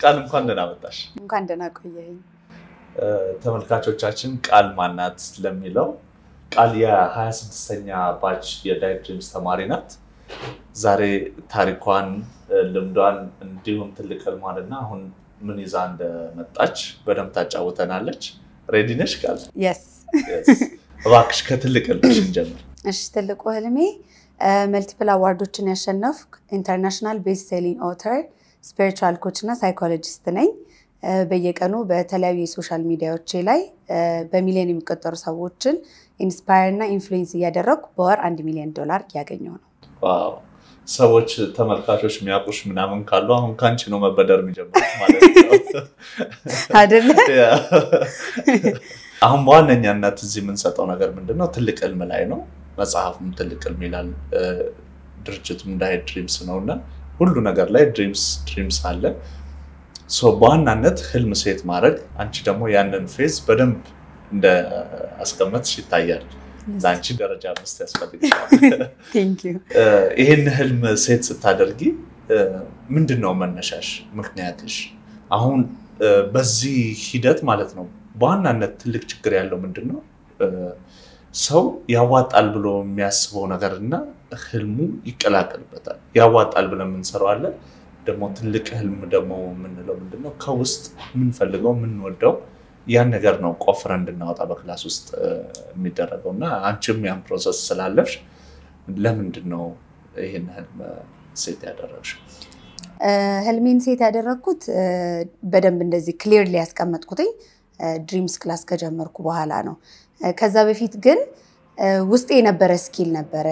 ቃል እንኳን ደህና መጣሽ። እንኳን ደህና ቆየኝ። ተመልካቾቻችን ቃል ማናት ለሚለው ቃል የ26ኛ ባች የዳይት ድሪምስ ተማሪ ናት። ዛሬ ታሪኳን፣ ልምዷን እንዲሁም ትልቅ ህልሟን እና አሁን ምን ይዛ እንደመጣች በደንብ ታጫውተናለች። ሬዲ ነሽ ቃል? የስ እባክሽ ከትልቅ ህልምሽ እንጀምር። እሺ፣ ትልቁ ህልሜ መልቲፕል አዋርዶችን ያሸነፍኩ ኢንተርናሽናል ቤስት ሴሊንግ ኦተር ስፒሪቹዋል ኮች እና ሳይኮሎጂስት ነኝ። በየቀኑ በተለያዩ የሶሻል ሚዲያዎቼ ላይ በሚሊዮን የሚቆጠሩ ሰዎችን ኢንስፓየር እና ኢንፍሉዌንስ እያደረግኩ በወር አንድ ሚሊዮን ዶላር እያገኘው ነው። ዋው! ሰዎች ተመልካቾች የሚያውቁሽ ምናምን ካሉ አሁን ከአንቺ ነው መበደር የሚጀምሩት ማለት ነው አይደለ? አሁን በዋነኛነት እዚህ የምንሰጠው ነገር ምንድን ነው? ትልቅ ህልም ላይ ነው። መጽሐፉም ትልቅ ህልም ይላል፣ ድርጅቱም ዳይት ድሪምስ ነው እና ሁሉ ነገር ላይ ድሪምስ ድሪምስ አለ። በዋናነት ህልም ሴት ማድረግ አንቺ ደግሞ ያንን ፌዝ በደንብ እንደ አስቀመጥሽ ይታያል። ለአንቺ ደረጃ አምስት ያስፈልግሻል። ቴንክ ዩ። ይህን ህልም ሴት ስታደርጊ ምንድን ነው መነሻሽ፣ ምክንያትሽ? አሁን በዚህ ሂደት ማለት ነው በዋናነት ትልቅ ችግር ያለው ምንድን ነው ሰው ያዋጣል ብሎ የሚያስበው ነገር እና ህልሙ ይቀላቀልበታል። ያዋጣል ብለን የምንሰራው አለ ደግሞ ትልቅ ህልም ደግሞ የምንለው ምንድነው ከውስጥ የምንፈልገው የምንወደው ያን ነገር ነው ቆፍረ እንድናወጣ በክላስ ውስጥ የሚደረገው እና አንቺም ያን ፕሮሰስ ስላለፍሽ ለምንድን ነው ይህን ህልም ሴት ያደረግሽው? ህልሜን ሴት ያደረግኩት በደንብ እንደዚህ ክሊርሊ ያስቀመጥኩትኝ ድሪምስ ክላስ ከጀመርኩ በኋላ ነው። ከዛ በፊት ግን ውስጤ የነበረ ስኪል ነበረ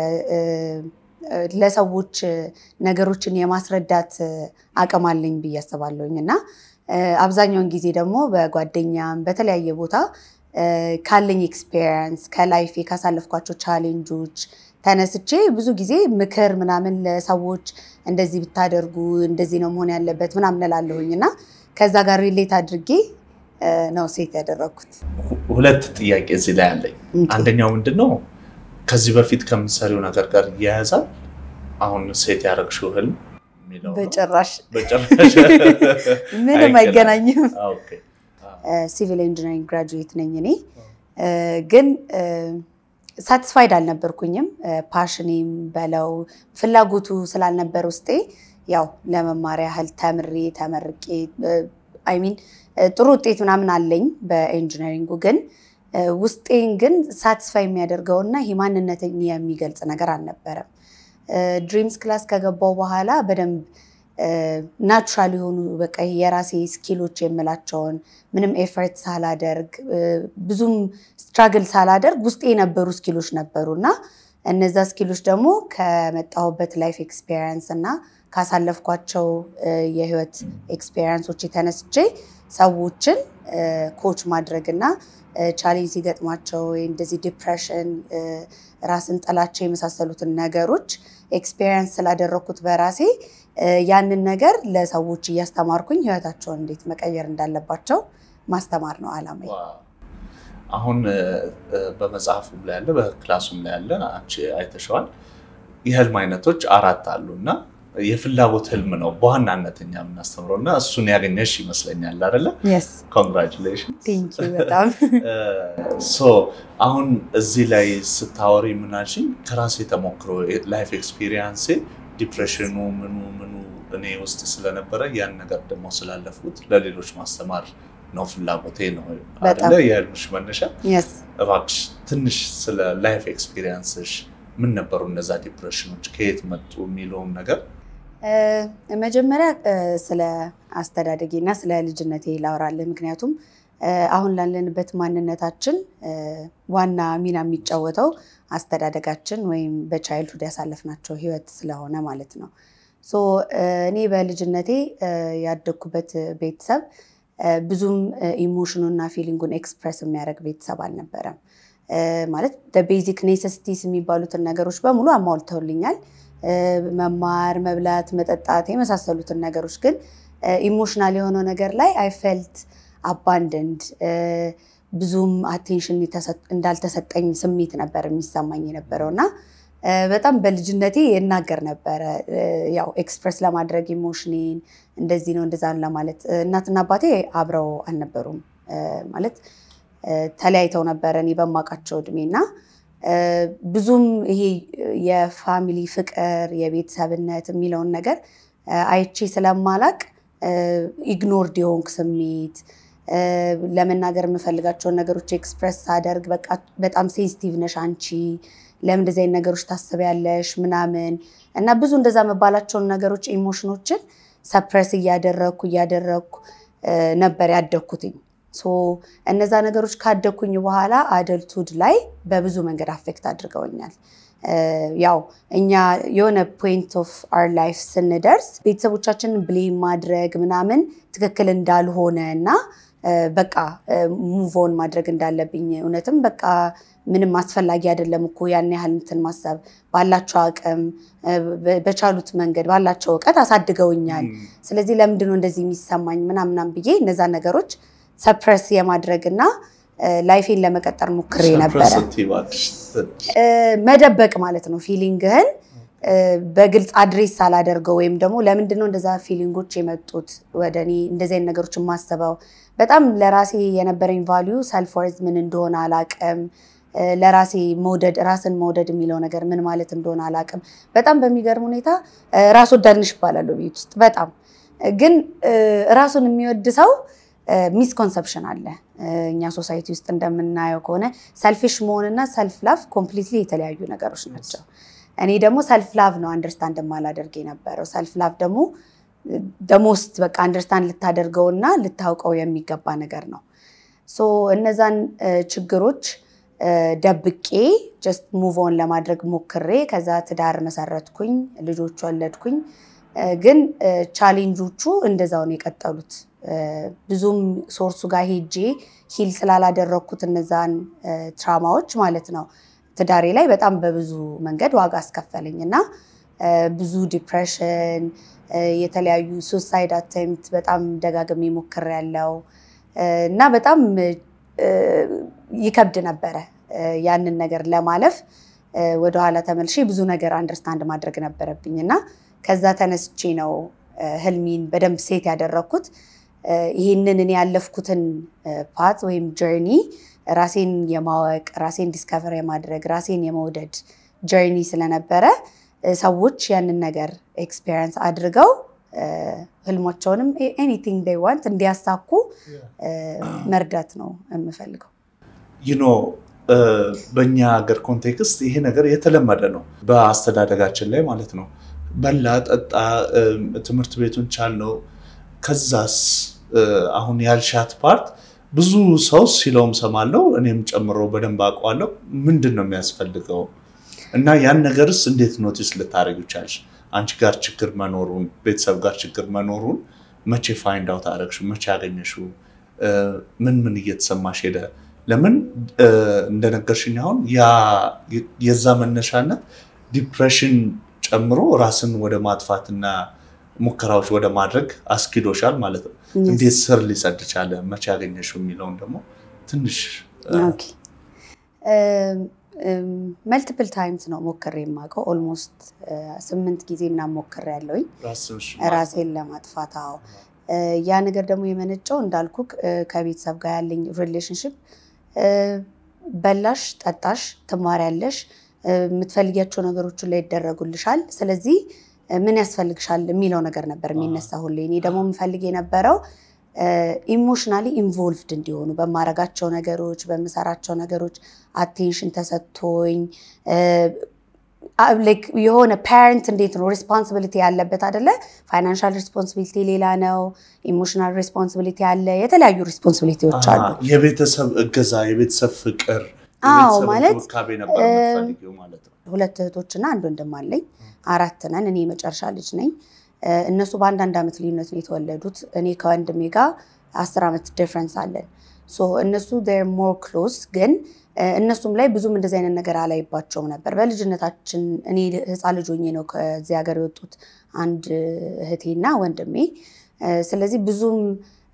ለሰዎች ነገሮችን የማስረዳት አቅም አለኝ ብዬ አስባለሁኝ እና አብዛኛውን ጊዜ ደግሞ በጓደኛም በተለያየ ቦታ ካለኝ ኤክስፔሪየንስ ከላይፌ ካሳለፍኳቸው ቻሌንጆች ተነስቼ ብዙ ጊዜ ምክር ምናምን ለሰዎች እንደዚህ ብታደርጉ እንደዚህ ነው መሆን ያለበት ምናምን እላለሁኝ እና ከዛ ጋር ሪሌት አድርጌ ነው ሴት ያደረግኩት። ሁለት ጥያቄ እዚህ ላይ አለኝ። አንደኛው ምንድን ነው ከዚህ በፊት ከምትሰሪው ነገር ጋር እያያዛል አሁን ሴት ያደረግሽው ህልም የሚለው ነው? በጭራሽ በጭራሽ ምንም አይገናኝም። ኦኬ። ሲቪል ኢንጂነሪንግ ግራጁዌት ነኝ እኔ ግን ሳቲስፋይድ አልነበርኩኝም። ፓሽኔም በለው ፍላጎቱ ስላልነበር ውስጤ ያው ለመማር ያህል ተምሬ ተመርቄ አይሚን ጥሩ ውጤት ምናምን አለኝ በኢንጂነሪንጉ ግን ውስጤን ግን ሳቲስፋይ የሚያደርገውና ይህ ማንነትን የሚገልጽ ነገር አልነበረም። ድሪምስ ክላስ ከገባው በኋላ በደንብ ናቹራል የሆኑ በቃ የራሴ ስኪሎች የምላቸውን ምንም ኤፈርት ሳላደርግ ብዙም ስትራግል ሳላደርግ ውስጤ የነበሩ ስኪሎች ነበሩ እና እነዛ ስኪሎች ደግሞ ከመጣሁበት ላይፍ ኤክስፔሪየንስ እና ካሳለፍኳቸው የህይወት ኤክስፔሪየንሶች የተነስቼ ሰዎችን ኮች ማድረግ እና ቻሌንጅ ሲገጥማቸው ወይ እንደዚህ ዲፕሬሽን፣ ራስን ጥላቸው የመሳሰሉትን ነገሮች ኤክስፔሪየንስ ስላደረግኩት በራሴ ያንን ነገር ለሰዎች እያስተማርኩኝ ህይወታቸውን እንዴት መቀየር እንዳለባቸው ማስተማር ነው አላማ። አሁን በመጽሐፉም ላይ ያለ በክላሱም ላይ ያለ አንቺ አይተሸዋል። የህልም አይነቶች አራት አሉ እና የፍላጎት ህልም ነው በዋናነት እኛ የምናስተምረው እና እሱን ያገኘሽ ይመስለኛል አይደለ? ኮንግራቹሌሽን። በጣም አሁን እዚህ ላይ ስታወሪ ምናልሽኝ ከራሴ ተሞክሮ ላይፍ ኤክስፒሪየንሴ ዲፕሬሽኑ ምኑ ምኑ እኔ ውስጥ ስለነበረ ያን ነገር ደግሞ ስላለፉት ለሌሎች ማስተማር ነው ፍላጎቴ ነው አይደለ? የህልምሽ መነሻ። እባክሽ ትንሽ ስለ ላይፍ ኤክስፒሪየንስሽ ምን ነበሩ እነዛ ዲፕሬሽኖች ከየት መጡ የሚለውን ነገር መጀመሪያ ስለ አስተዳደጌ እና ስለ ልጅነቴ ላወራልህ። ምክንያቱም አሁን ላለንበት ማንነታችን ዋና ሚና የሚጫወተው አስተዳደጋችን ወይም በቻይልድሁድ ያሳለፍናቸው ህይወት ስለሆነ ማለት ነው። እኔ በልጅነቴ ያደግኩበት ቤተሰብ ብዙም ኢሞሽኑና ፊሊንጉን ኤክስፕረስ የሚያደርግ ቤተሰብ አልነበረም። ማለት ቤዚክ ኔሰሲቲስ የሚባሉትን ነገሮች በሙሉ አሟልተውልኛል። መማር፣ መብላት፣ መጠጣት የመሳሰሉትን ነገሮች ግን ኢሞሽናል የሆነው ነገር ላይ አይ ፌልት አባንደንድ ብዙም አቴንሽን እንዳልተሰጠኝ ስሜት ነበር የሚሰማኝ የነበረው እና በጣም በልጅነቴ እናገር ነበረ። ያው ኤክስፕረስ ለማድረግ ኢሞሽኔን እንደዚህ ነው እንደዛ ነው ለማለት እናትና አባቴ አብረው አልነበሩም ማለት ተለያይተው ነበረ እኔ በማውቃቸው እድሜ እና ብዙም ይሄ የፋሚሊ ፍቅር የቤተሰብነት የሚለውን ነገር አይቼ ስለማላቅ ኢግኖርድ የሆንክ ስሜት ለመናገር የምፈልጋቸውን ነገሮች ኤክስፕረስ ሳደርግ በቃ በጣም ሴንሲቲቭ ነሽ አንቺ ለምን እንደዚህ አይነት ነገሮች ታስቢያለሽ ምናምን እና ብዙ እንደዛ መባላቸውን ነገሮች ኢሞሽኖችን ሰፕረስ እያደረግኩ እያደረግኩ ነበር ያደግኩትኝ። እነዛ ነገሮች ካደግኩኝ በኋላ አደልቱድ ላይ በብዙ መንገድ አፌክት አድርገውኛል። ያው እኛ የሆነ ፖይንት ኦፍ አር ላይፍ ስንደርስ ቤተሰቦቻችንን ብሌም ማድረግ ምናምን ትክክል እንዳልሆነ እና በቃ ሙቮን ማድረግ እንዳለብኝ እውነትም በቃ ምንም አስፈላጊ አይደለም እኮ ያን ያህል እንትን ማሰብ ባላቸው አቅም በቻሉት መንገድ ባላቸው እውቀት አሳድገውኛል። ስለዚህ ለምንድነው እንደዚህ የሚሰማኝ ምናምናም ብዬ እነዛ ነገሮች ሰፕረስ የማድረግ እና ላይፌን ለመቀጠር ሞክሬ ነበረ። መደበቅ ማለት ነው ፊሊንግህን በግልጽ አድሬስ ሳላደርገው ወይም ደግሞ ለምንድነው እንደዛ ፊሊንጎች የመጡት ወደ እኔ እንደዚህ አይነት ነገሮች የማስበው በጣም ለራሴ የነበረኝ ቫሊዩ ሰልፍ ወርዝ ምን እንደሆነ አላቅም። ለራሴ መውደድ ራስን መውደድ የሚለው ነገር ምን ማለት እንደሆነ አላቅም። በጣም በሚገርም ሁኔታ ራስ ወዳድንሽ ይባላለሁ ቤት ውስጥ በጣም ግን ራሱን የሚወድ ሰው ሚስኮንሰፕሽን አለ። እኛ ሶሳይቲ ውስጥ እንደምናየው ከሆነ ሰልፊሽ መሆንና ሰልፍ ላቭ ኮምፕሊትሊ የተለያዩ ነገሮች ናቸው። እኔ ደግሞ ሰልፍ ላቭ ነው አንደርስታንድ የማላደርግ የነበረው። ሰልፍ ላቭ ደግሞ ደሞስት በቃ አንደርስታንድ ልታደርገውና ልታውቀው የሚገባ ነገር ነው። ሶ እነዛን ችግሮች ደብቄ ጀስት ሙቭ ኦን ለማድረግ ሞክሬ ከዛ ትዳር መሰረትኩኝ፣ ልጆች ወለድኩኝ። ግን ቻሌንጆቹ እንደዛው ነው የቀጠሉት። ብዙም ሶርሱ ጋር ሄጄ ሂል ስላላደረግኩት እነዛን ትራማዎች ማለት ነው ትዳሬ ላይ በጣም በብዙ መንገድ ዋጋ አስከፈለኝ እና ብዙ ዲፕሬሽን፣ የተለያዩ ሱሳይድ አቴምፕት በጣም ደጋግሜ ሞክሬያለሁ እና በጣም ይከብድ ነበረ ያንን ነገር ለማለፍ ወደኋላ ተመልሼ ብዙ ነገር አንደርስታንድ ማድረግ ነበረብኝ እና ከዛ ተነስቼ ነው ህልሚን በደንብ ሴት ያደረግኩት። ይህንን እኔ ያለፍኩትን ፓት ወይም ጀርኒ ራሴን የማወቅ ራሴን ዲስከቨር የማድረግ ራሴን የመውደድ ጀርኒ ስለነበረ ሰዎች ያንን ነገር ኤክስፔሪንስ አድርገው ህልሞቸውንም ኤኒቲንግ ዴይ ዋንት እንዲያሳኩ መርዳት ነው የምፈልገው። ይኖ በእኛ ሀገር ኮንቴክስት ይሄ ነገር የተለመደ ነው፣ በአስተዳደጋችን ላይ ማለት ነው። በላ ጠጣ፣ ትምህርት ቤቱን ቻልነው። ከዛስ አሁን ያልሻት ፓርት ብዙ ሰው ሲለውም ሰማለው፣ እኔም ጨምሮ በደንብ አውቀዋለሁ። ምንድን ነው የሚያስፈልገው እና ያን ነገርስ እንዴት ኖቲስ ልታደርግ ቻልሽ? አንቺ ጋር ችግር መኖሩን ቤተሰብ ጋር ችግር መኖሩን መቼ ፋይንድ አውት አደረግሽው? መቼ ያገኘሽው? ምን ምን እየተሰማሽ ሄደ? ለምን እንደነገርሽኝ አሁን የዛ መነሻነት ዲፕሬሽን ጨምሮ ራስን ወደ ማጥፋትና ሙከራዎች ወደ ማድረግ አስኪዶሻል ማለት ነው። እንዴት ስር ሊሰድ ቻለ? መቼ ያገኘሽው የሚለውን ደግሞ ትንሽ መልቲፕል ታይምስ ነው ሞክሬ የማውቀው። ኦልሞስት ስምንት ጊዜ ምናምን ሞክሬ ያለውኝ ራሴን ለማጥፋት። አዎ ያ ነገር ደግሞ የመነጨው እንዳልኩ ከቤተሰብ ጋር ያለኝ ሪሌሽንሽፕ በላሽ፣ ጠጣሽ፣ ትማሪያለሽ፣ የምትፈልጊያቸው ነገሮች ላይ ይደረጉልሻል። ስለዚህ ምን ያስፈልግሻል የሚለው ነገር ነበር የሚነሳ ሁሌ። እኔ ደግሞ የምፈልግ የነበረው ኢሞሽናሊ ኢንቮልቭድ እንዲሆኑ በማረጋቸው ነገሮች በምሰራቸው ነገሮች አቴንሽን ተሰጥቶኝ የሆነ ፓረንት እንዴት ነው ሪስፖንሲቢሊቲ ያለበት አደለ? ፋይናንሻል ሪስፖንሲቢሊቲ ሌላ ነው። ኢሞሽናል ሪስፖንሲቢሊቲ አለ። የተለያዩ ሪስፖንሲቢሊቲዎች አሉ። የቤተሰብ እገዛ፣ የቤተሰብ ፍቅር፣ አዎ ማለት ነበር የምትፈልጊው ማለት ነው። ሁለት እህቶችና አንድ ወንድም አለኝ። አራት ነን። እኔ የመጨረሻ ልጅ ነኝ። እነሱ በአንዳንድ ዓመት ልዩነት ነው የተወለዱት። እኔ ከወንድሜ ጋር አስር ዓመት ዲፍረንስ አለን። እነሱ ሞር ክሎዝ ግን እነሱም ላይ ብዙም እንደዚህ አይነት ነገር አላይባቸውም ነበር። በልጅነታችን እኔ ህፃን ልጅ ሆኜ ነው ከዚህ ሀገር የወጡት አንድ እህቴና ወንድሜ። ስለዚህ ብዙም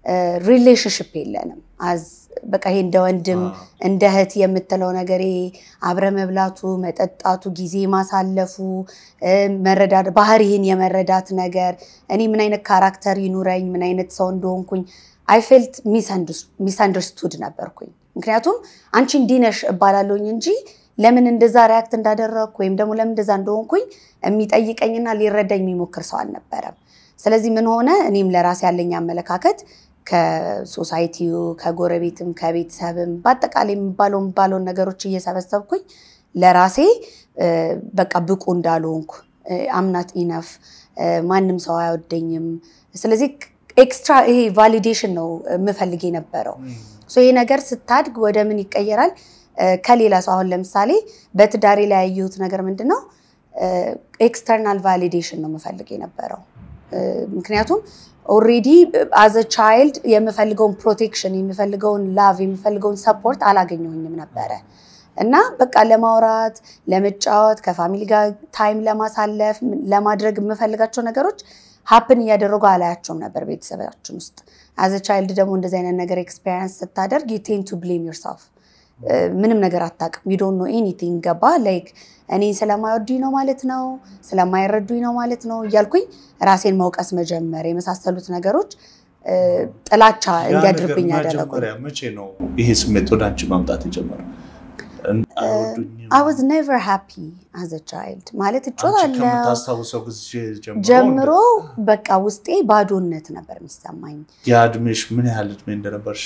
ሪሌሽንሽፕ የለንም። አዝ በቃ ይሄ እንደ ወንድም እንደ እህት የምትለው ነገር ይሄ አብረ መብላቱ፣ መጠጣቱ፣ ጊዜ ማሳለፉ፣ መረዳት ባህሪህን የመረዳት ነገር እኔ ምን አይነት ካራክተር ይኑረኝ ምን አይነት ሰው እንደሆንኩኝ አይ ፌልት ሚስአንደርስቱድ ነበርኩኝ። ምክንያቱም አንቺ እንዲህ ነሽ እባላለሁኝ እንጂ ለምን እንደዛ ሪያክት እንዳደረግኩ ወይም ደግሞ ለምን እንደዛ እንደሆንኩኝ የሚጠይቀኝና ሊረዳኝ የሚሞክር ሰው አልነበረም። ስለዚህ ምን ሆነ እኔም ለራሴ ያለኝ አመለካከት ከሶሳይቲው ከጎረቤትም ከቤተሰብም በአጠቃላይ የሚባለው የሚባለውን ነገሮች እየሰበሰብኩኝ ለራሴ በቃ ብቁ እንዳልሆንኩ አምናት ኢነፍ ማንም ሰው አይወደኝም። ስለዚህ ኤክስትራ ይሄ ቫሊዴሽን ነው የምፈልግ የነበረው። ይሄ ነገር ስታድግ ወደ ምን ይቀየራል? ከሌላ ሰው አሁን ለምሳሌ በትዳሬ ላይ ያየሁት ነገር ምንድን ነው? ኤክስተርናል ቫሊዴሽን ነው የምፈልግ የነበረው። ምክንያቱም ኦልሬዲ አዘ ቻይልድ የምፈልገውን ፕሮቴክሽን የምፈልገውን ላቭ የምፈልገውን ሰፖርት አላገኘሁኝም ነበረ እና በቃ ለማውራት ለመጫወት ከፋሚሊ ጋር ታይም ለማሳለፍ ለማድረግ የምፈልጋቸው ነገሮች ሀፕን እያደረጉ አላያቸውም ነበር ቤተሰባችን ውስጥ። አዘ ቻይልድ ደግሞ እንደዚህ አይነት ነገር ኤክስፔሪንስ ስታደርግ ዩ ቴን ቱ ብሌም ዮርሰልፍ ምንም ነገር አታውቅም። ዩ ዶንት ኖ ኤኒቲንግ ገባ ላይክ እኔን ስለማይወዱኝ ነው ማለት ነው፣ ስለማይረዱኝ ነው ማለት ነው እያልኩኝ ራሴን መውቀስ መጀመር የመሳሰሉት ነገሮች ጥላቻ እንዲያድርብኝ ያደረጉ። መቼ ነው ይሄ ስሜት ወደ አንቺ ማምጣት የጀመረው? አይ ዋዝ ኔቨር ሃፒ አዘ ቻይልድ ማለት እጮታለሁ ከምታስታውሰው ጊዜ ጀምሮ በቃ ውስጤ ባዶነት ነበር የሚሰማኝ። የእድሜሽ ምን ያህል እድሜ እንደነበርሽ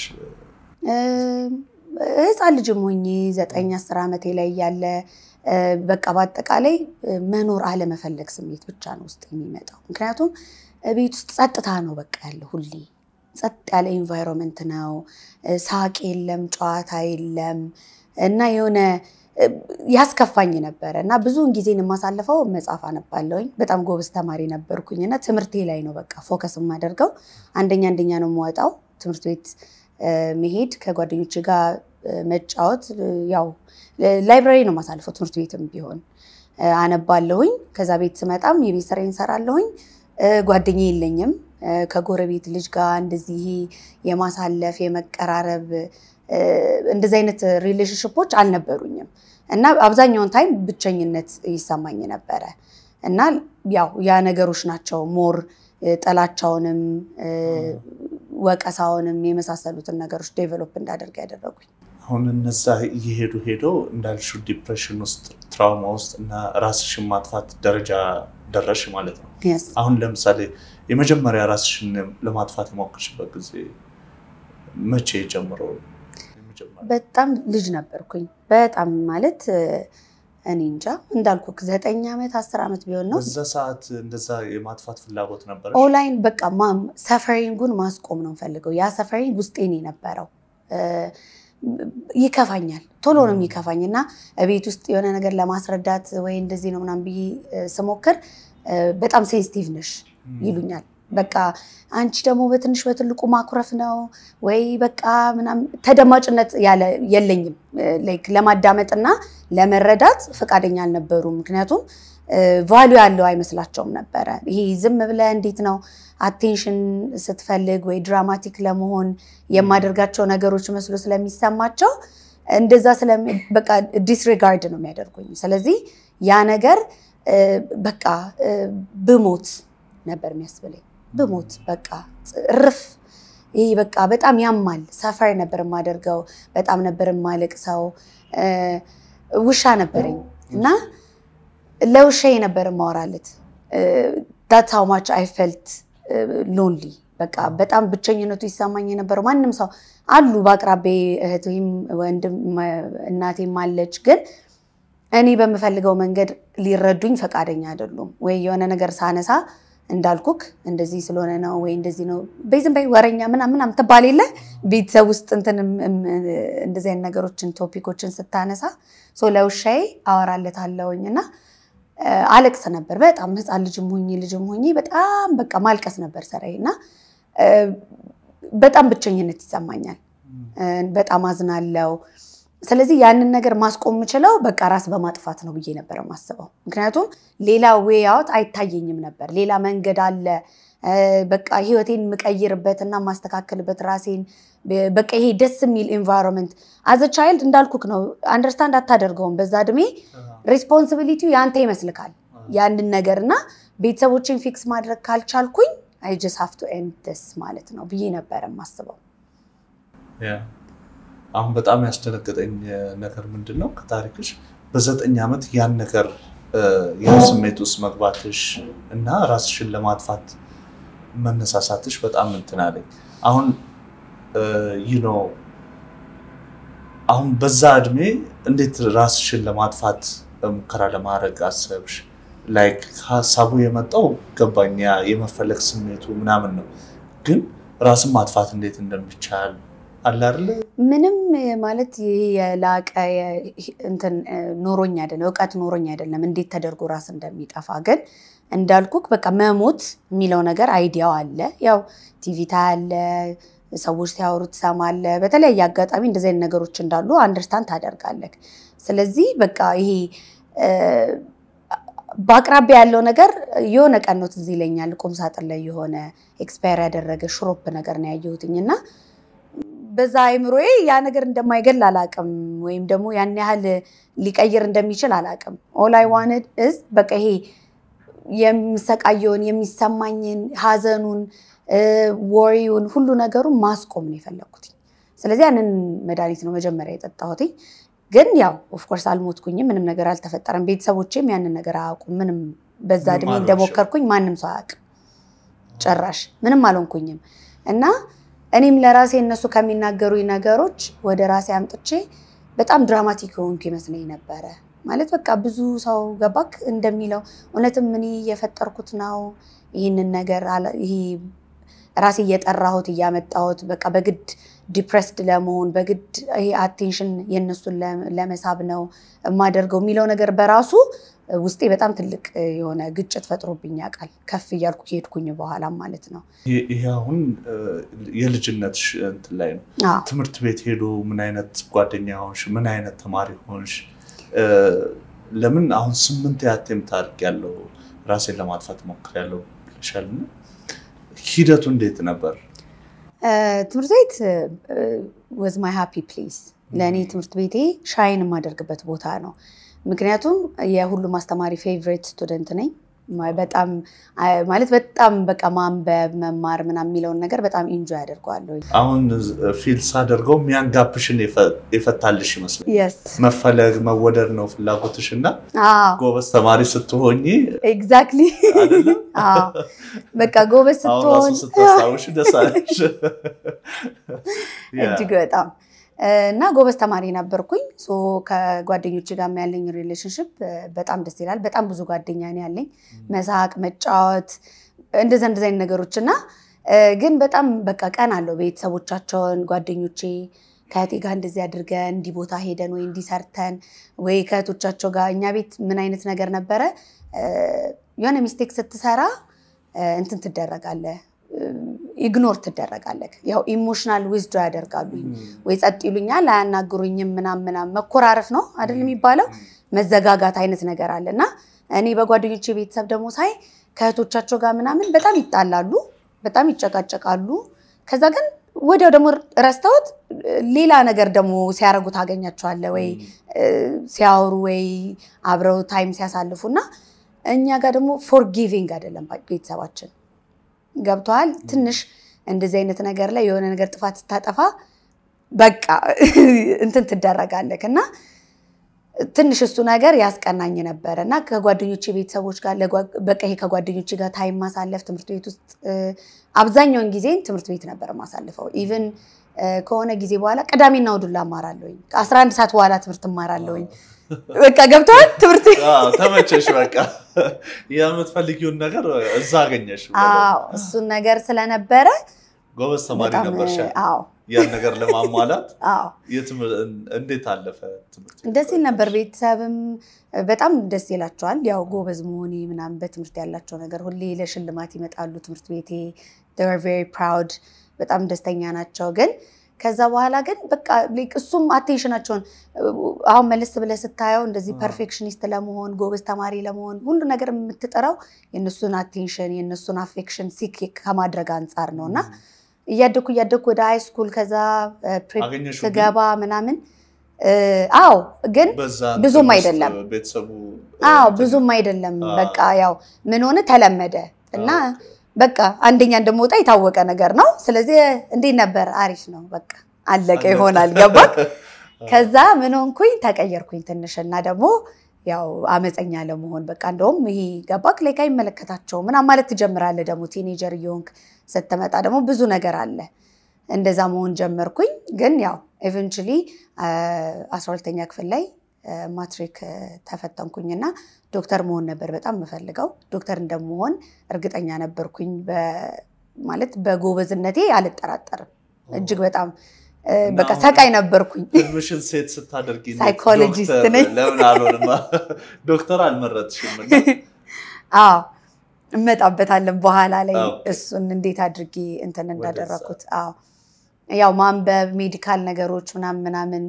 ህፃን ልጅም ሆኜ ዘጠኝ አስር ዓመቴ ላይ ያለ በቃ በአጠቃላይ መኖር አለመፈለግ ስሜት ብቻ ነው ውስጥ የሚመጣው። ምክንያቱም ቤት ውስጥ ጸጥታ ነው በቃ ያለ ሁሌ ጸጥ ያለ ኢንቫይሮንመንት ነው። ሳቅ የለም፣ ጨዋታ የለም እና የሆነ ያስከፋኝ ነበረ እና ብዙውን ጊዜን የማሳልፈው መጽሐፍ አነባለሁኝ። በጣም ጎበዝ ተማሪ ነበርኩኝ እና ትምህርቴ ላይ ነው በቃ ፎከስ የማደርገው። አንደኛ አንደኛ ነው የምወጣው ትምህርት ቤት መሄድ ከጓደኞች ጋር መጫወት ያው ላይብራሪ ነው የማሳልፈው። ትምህርት ቤትም ቢሆን አነባለሁኝ። ከዛ ቤት ስመጣም የቤት ስራዬን እሰራለሁኝ። ጓደኛ የለኝም። ከጎረቤት ልጅ ጋር እንደዚህ የማሳለፍ የመቀራረብ እንደዚህ አይነት ሪሌሽንሽፖች አልነበሩኝም እና አብዛኛውን ታይም ብቸኝነት ይሰማኝ ነበረ እና ያው ያ ነገሮች ናቸው ሞር ጥላቻውንም ወቀሳውንም የመሳሰሉትን ነገሮች ዴቨሎፕ እንዳደርግ ያደረጉኝ። አሁን እነዛ እየሄዱ ሄደው እንዳልሽው ዲፕሬሽን ውስጥ ትራውማ ውስጥ እና ራስሽን ማጥፋት ደረጃ ደረሽ ማለት ነው። አሁን ለምሳሌ የመጀመሪያ ራስሽን ለማጥፋት የሞከርሽበት ጊዜ መቼ ጀምሮ? በጣም ልጅ ነበርኩኝ። በጣም ማለት እኔ እንጃ እንዳልኩ ዘጠኝ ዓመት አስር ዓመት ቢሆን ነው። በዛ ሰዓት እንደዛ የማጥፋት ፍላጎት ነበር? ኦንላይን በቃ ሰፈሪንጉን ማስቆም ነው የምፈልገው። ያ ሰፈሪንግ ውስጤን የነበረው ይከፋኛል፣ ቶሎ ነው የሚከፋኝ እና ቤት ውስጥ የሆነ ነገር ለማስረዳት ወይ እንደዚህ ነው ምናምን ብዬ ስሞክር በጣም ሴንሲቲቭ ነሽ ይሉኛል። በቃ አንቺ ደግሞ በትንሽ በትልቁ ማኩረፍ ነው ወይ በቃ ምናምን ተደማጭነት የለኝም። ለማዳመጥና ለመረዳት ፈቃደኛ አልነበሩም። ምክንያቱም ቫሉ ያለው አይመስላቸውም ነበረ። ይሄ ዝም ብለህ እንዴት ነው አቴንሽን ስትፈልግ ወይ ድራማቲክ ለመሆን የማደርጋቸው ነገሮች መስሎ ስለሚሰማቸው እንደዛ በቃ ዲስሪጋርድ ነው የሚያደርጉኝ። ስለዚህ ያ ነገር በቃ ብሞት ነበር የሚያስብለኝ ብሞት በቃ እርፍ። ይሄ በቃ በጣም ያማል። ሰፈር ነበር የማደርገው። በጣም ነበር የማለቅሰው። ውሻ ነበረኝ እና ለውሻዬ ነበር የማወራለት። ዳት ሃው ማች አይ ፈልት ሎንሊ በቃ በጣም ብቸኝነቱ ይሰማኝ የነበረው። ማንም ሰው አሉ በአቅራቤ እህቴም ወንድም እናቴም አለች፣ ግን እኔ በምፈልገው መንገድ ሊረዱኝ ፈቃደኛ አይደሉም። ወይ የሆነ ነገር ሳነሳ እንዳልኩክ እንደዚህ ስለሆነ ነው ወይ እንደዚህ ነው በይዝም በይ ወረኛ ምናምን ምናምን ትባል የለ ቤተሰብ ውስጥ እንትን እንደዚህ አይነት ነገሮችን ቶፒኮችን ስታነሳ ለውሻዬ አወራለታለሁኝ እና አለቅስ ነበር በጣም ህፃን ልጅም ሆኜ ልጅም ሆኜ በጣም በቃ ማልቀስ ነበር ስራዬ እና በጣም ብቸኝነት ይሰማኛል። በጣም አዝናለው። ስለዚህ ያንን ነገር ማስቆም የምችለው በቃ ራስ በማጥፋት ነው ብዬ ነበር የማስበው። ምክንያቱም ሌላ ዌይ አውት አይታየኝም ነበር። ሌላ መንገድ አለ በቃ ህይወቴን የምቀይርበት እና የማስተካከልበት ራሴን በቃ ይሄ ደስ የሚል ኤንቫይሮንመንት አዘ ቻይልድ እንዳልኩክ ነው። አንደርስታንድ አታደርገውም። በዛ እድሜ ሬስፖንሲቢሊቲው ያንተ ይመስልካል ያንን ነገር እና ቤተሰቦችን ፊክስ ማድረግ ካልቻልኩኝ አይ ጀስት ሃቭ ቱ ኤንድ ዲስ ማለት ነው ብዬ ነበር የማስበው። አሁን በጣም ያስደነገጠኝ ነገር ምንድን ነው ከታሪክሽ በዘጠኝ ዓመት ያን ነገር ያን ስሜት ውስጥ መግባትሽ እና ራስሽን ለማጥፋት መነሳሳትሽ በጣም እንትን አለኝ። አሁን ይህ ነው አሁን በዛ እድሜ እንዴት ራስሽን ለማጥፋት ሙከራ ለማድረግ አሰብሽ? ላይክ ሀሳቡ የመጣው ገባኝ፣ የመፈለግ ስሜቱ ምናምን ነው። ግን ራስን ማጥፋት እንዴት እንደሚቻል አለ አይደለ? ምንም ማለት ይሄ የላቀ እንትን ኖሮኝ አይደለም፣ እውቀት ኖሮኝ አይደለም እንዴት ተደርጎ ራስ እንደሚጠፋ። ግን እንዳልኩክ በቃ መሞት የሚለው ነገር አይዲያው አለ። ያው ቲቪ ታያለ፣ ሰዎች ሲያወሩ ትሰማለህ። በተለያየ አጋጣሚ እንደዚህ አይነት ነገሮች እንዳሉ አንደርስታንድ ታደርጋለህ። ስለዚህ በቃ ይሄ በአቅራቢያ ያለው ነገር የሆነ ቀን ነው ትዝ ይለኛል። ቁም ሳጥን ላይ የሆነ ኤክስፓየር ያደረገ ሽሮፕ ነገር ነው ያየሁትኝ እና በዛ አይምሮዬ ያ ነገር እንደማይገል አላቅም፣ ወይም ደግሞ ያን ያህል ሊቀይር እንደሚችል አላቅም። ኦል አይ ዋንድ እዝ በቃ ይሄ የሚሰቃየውን የሚሰማኝን ሀዘኑን ወሬውን ሁሉ ነገሩን ማስቆም ነው የፈለግኩት። ስለዚህ ያንን መድኃኒት ነው መጀመሪያ የጠጣሁት። ግን ያው ኦፍኮርስ አልሞትኩኝም፣ ምንም ነገር አልተፈጠረም። ቤተሰቦቼም ያንን ነገር አያውቁም። ምንም በዛ እድሜ እንደሞከርኩኝ ማንም ሰው አያውቅም። ጭራሽ ምንም አልሆንኩኝም እና እኔም ለራሴ እነሱ ከሚናገሩኝ ነገሮች ወደ ራሴ አምጥቼ በጣም ድራማቲክ የሆንኩ ይመስለኝ ነበረ። ማለት በቃ ብዙ ሰው ገባክ እንደሚለው እውነትም እኔ የፈጠርኩት ነው ይህንን ነገር ይሄ ራሴ እየጠራሁት እያመጣሁት በቃ በግድ ዲፕሬስድ ለመሆን በግድ ይሄ አቴንሽን የእነሱን ለመሳብ ነው የማደርገው የሚለው ነገር በራሱ ውስጤ በጣም ትልቅ የሆነ ግጭት ፈጥሮብኝ ያውቃል። ከፍ እያልኩ ከሄድኩኝ በኋላም ማለት ነው። ይሄ አሁን የልጅነት እንትን ላይ ነው። ትምህርት ቤት ሄዶ ምን አይነት ጓደኛ ሆንሽ? ምን አይነት ተማሪ ሆንሽ? ለምን አሁን ስምንት ያቴም ታሪክ ያለው ራሴን ለማጥፋት ሞክሬያለሁ ብለሻል። ሂደቱ እንዴት ነበር? ትምህርት ቤት ወዝ ማይ ሃፒ ፕሌስ። ለእኔ ትምህርት ቤቴ ሻይን የማደርግበት ቦታ ነው። ምክንያቱም የሁሉም አስተማሪ ፌቨሬት ስቱደንት ነኝ። በጣም ማለት በጣም በቃ ማንበብ መማር ምናምን የሚለውን ነገር በጣም ኢንጆይ አደርገዋለሁ። አሁን ፊል ሳደርገው ሚያንጋብሽን የፈታልሽ ይመስለኛል። የስ መፈለግ መወደድ ነው ፍላጎትሽ እና ጎበዝ ተማሪ ስትሆኝ ኤግዛክትሊ በቃ ጎበዝ ስትሆን ስታስታውሽ ደስ አለሽ። እጅግ በጣም እና ጎበዝ ተማሪ ነበርኩኝ። ከጓደኞች ጋር ያለኝ ሪሌሽንሽፕ በጣም ደስ ይላል። በጣም ብዙ ጓደኛ ነው ያለኝ። መሳቅ፣ መጫወት እንደዚ እንደዚ አይነት ነገሮች እና ግን በጣም በቃ ቀን አለው ቤተሰቦቻቸውን ጓደኞቼ ከእህቴ ጋር እንደዚህ አድርገን እንዲህ ቦታ ሄደን ወይ እንዲህ ሰርተን ወይ ከእህቶቻቸው ጋር እኛ ቤት ምን አይነት ነገር ነበረ የሆነ ሚስቴክ ስትሰራ እንትን ትደረጋለህ ኢግኖር ትደረጋለህ። ያው ኢሞሽናል ዊዝዶ ያደርጋሉ ወይ ጸጥ ይሉኛል፣ አያናግሩኝም፣ ምናምን ምናምን መኮራረፍ ነው አይደል የሚባለው መዘጋጋት አይነት ነገር አለ እና እኔ በጓደኞቼ ቤተሰብ ደግሞ ሳይ ከእህቶቻቸው ጋር ምናምን በጣም ይጣላሉ፣ በጣም ይጨቃጨቃሉ። ከዛ ግን ወዲያው ደግሞ ረስተውት ሌላ ነገር ደግሞ ሲያደርጉ ታገኛቸዋለህ፣ ወይ ሲያወሩ ወይ አብረው ታይም ሲያሳልፉ እና እኛ ጋር ደግሞ ፎርጊቪንግ አይደለም ቤተሰባችን ገብተዋል። ትንሽ እንደዚህ አይነት ነገር ላይ የሆነ ነገር ጥፋት ስታጠፋ በቃ እንትን ትደረጋለህ እና ትንሽ እሱ ነገር ያስቀናኝ ነበረ እና ከጓደኞቼ ቤተሰቦች ጋር በቃ ይሄ ከጓደኞቼ ጋር ታይም ማሳለፍ ትምህርት ቤት ውስጥ አብዛኛውን ጊዜ ትምህርት ቤት ነበር ማሳልፈው። ኢቨን ከሆነ ጊዜ በኋላ ቅዳሜና እሑድን እማራለሁኝ። ከአስራ አንድ ሰዓት በኋላ ትምህርት እማራለሁኝ። በቃ ገብተዋል ትምህርት ተመቸሽ። በቃ የምትፈልጊውን ነገር እዛ አገኘሽ። እሱን ነገር ስለነበረ ጎበዝ ተማሪ ነበርሽ። አዎ ያን ነገር ለማሟላት አዎ እንዴት አለፈ ትምህርት? ደስ ይል ነበር። ቤተሰብም በጣም ደስ ይላቸዋል። ያው ጎበዝ መሆኔ ምናምን በትምህርት ያላቸው ነገር ሁሌ ለሽልማት ይመጣሉ ትምህርት ቤቴ። ቬሪ ፕራውድ በጣም ደስተኛ ናቸው። ግን ከዛ በኋላ ግን በቃ ላይክ እሱም አቴንሽናቸውን አሁን መለስ ብለህ ስታየው እንደዚህ አዎ። ፐርፌክሽኒስት ለመሆን ጎበዝ ተማሪ ለመሆን ሁሉ ነገር የምትጠራው የእነሱን አቴንሽን የእነሱን አፌክሽን ሲክ ከማድረግ አንጻር ነው እና እያደኩ እያደኩ ወደ ሃይ ስኩል ከዛ ፕሬፕ አገኘሽው ግን? ስገባ ምናምን እ፣ አዎ ግን በዛ ብዙም እንትን ውስጥ አይደለም። ቤተሰቡ አዎ እንትን- ብዙም አይደለም። አዎ። በቃ ያው ምን ሆነ ተለመደ እና ኦኬ። በቃ አንደኛ እንደምወጣ የታወቀ ነገር ነው። ስለዚህ እንዴት ነበር? አሪፍ ነው። በቃ አለቀ ይሆናል። ገባክ? ከዛ ምን ሆንኩኝ? ተቀየርኩኝ ትንሽ እና ደግሞ ያው አመፀኛ ለመሆን በቃ እንደውም ይሄ ገባክ ላይ አይመለከታቸውም ምናምን ማለት ትጀምራለህ። ደግሞ ቲኔጀር እየሆንክ ስትመጣ ደግሞ ብዙ ነገር አለ። እንደዛ መሆን ጀመርኩኝ። ግን ያው ኤቨንቹሊ አስራ ሁለተኛ ክፍል ላይ አ፣ ማትሪክ አ፣ ተፈተንኩኝና ዶክተር መሆን ነበር በጣም የምፈልገው። ዶክተር እንደመሆን እርግጠኛ ነበርኩኝ። በ- ማለት በጎበዝነቴ አልጠራጠርም። እጅግ በጣም አ፣ እና በቃ አሁን- ሰቃይ ነበርኩኝ። ህልምሽን ሴት ስታደርጊ እንዴት ሳይኮሎጂስት ዶክተር ነኝ። ለምን አልሆንማ? ዶክተር አልመረጥሽም እና አዎ እመጣበታለን በኋላ ላይ ኦኬ። እሱን እንዴት አድርጌ እንትን ወደዛ። እንዳደረኩት። አዎ ያው ማንበብ ሜዲካል ነገሮች ምናምን ምናምን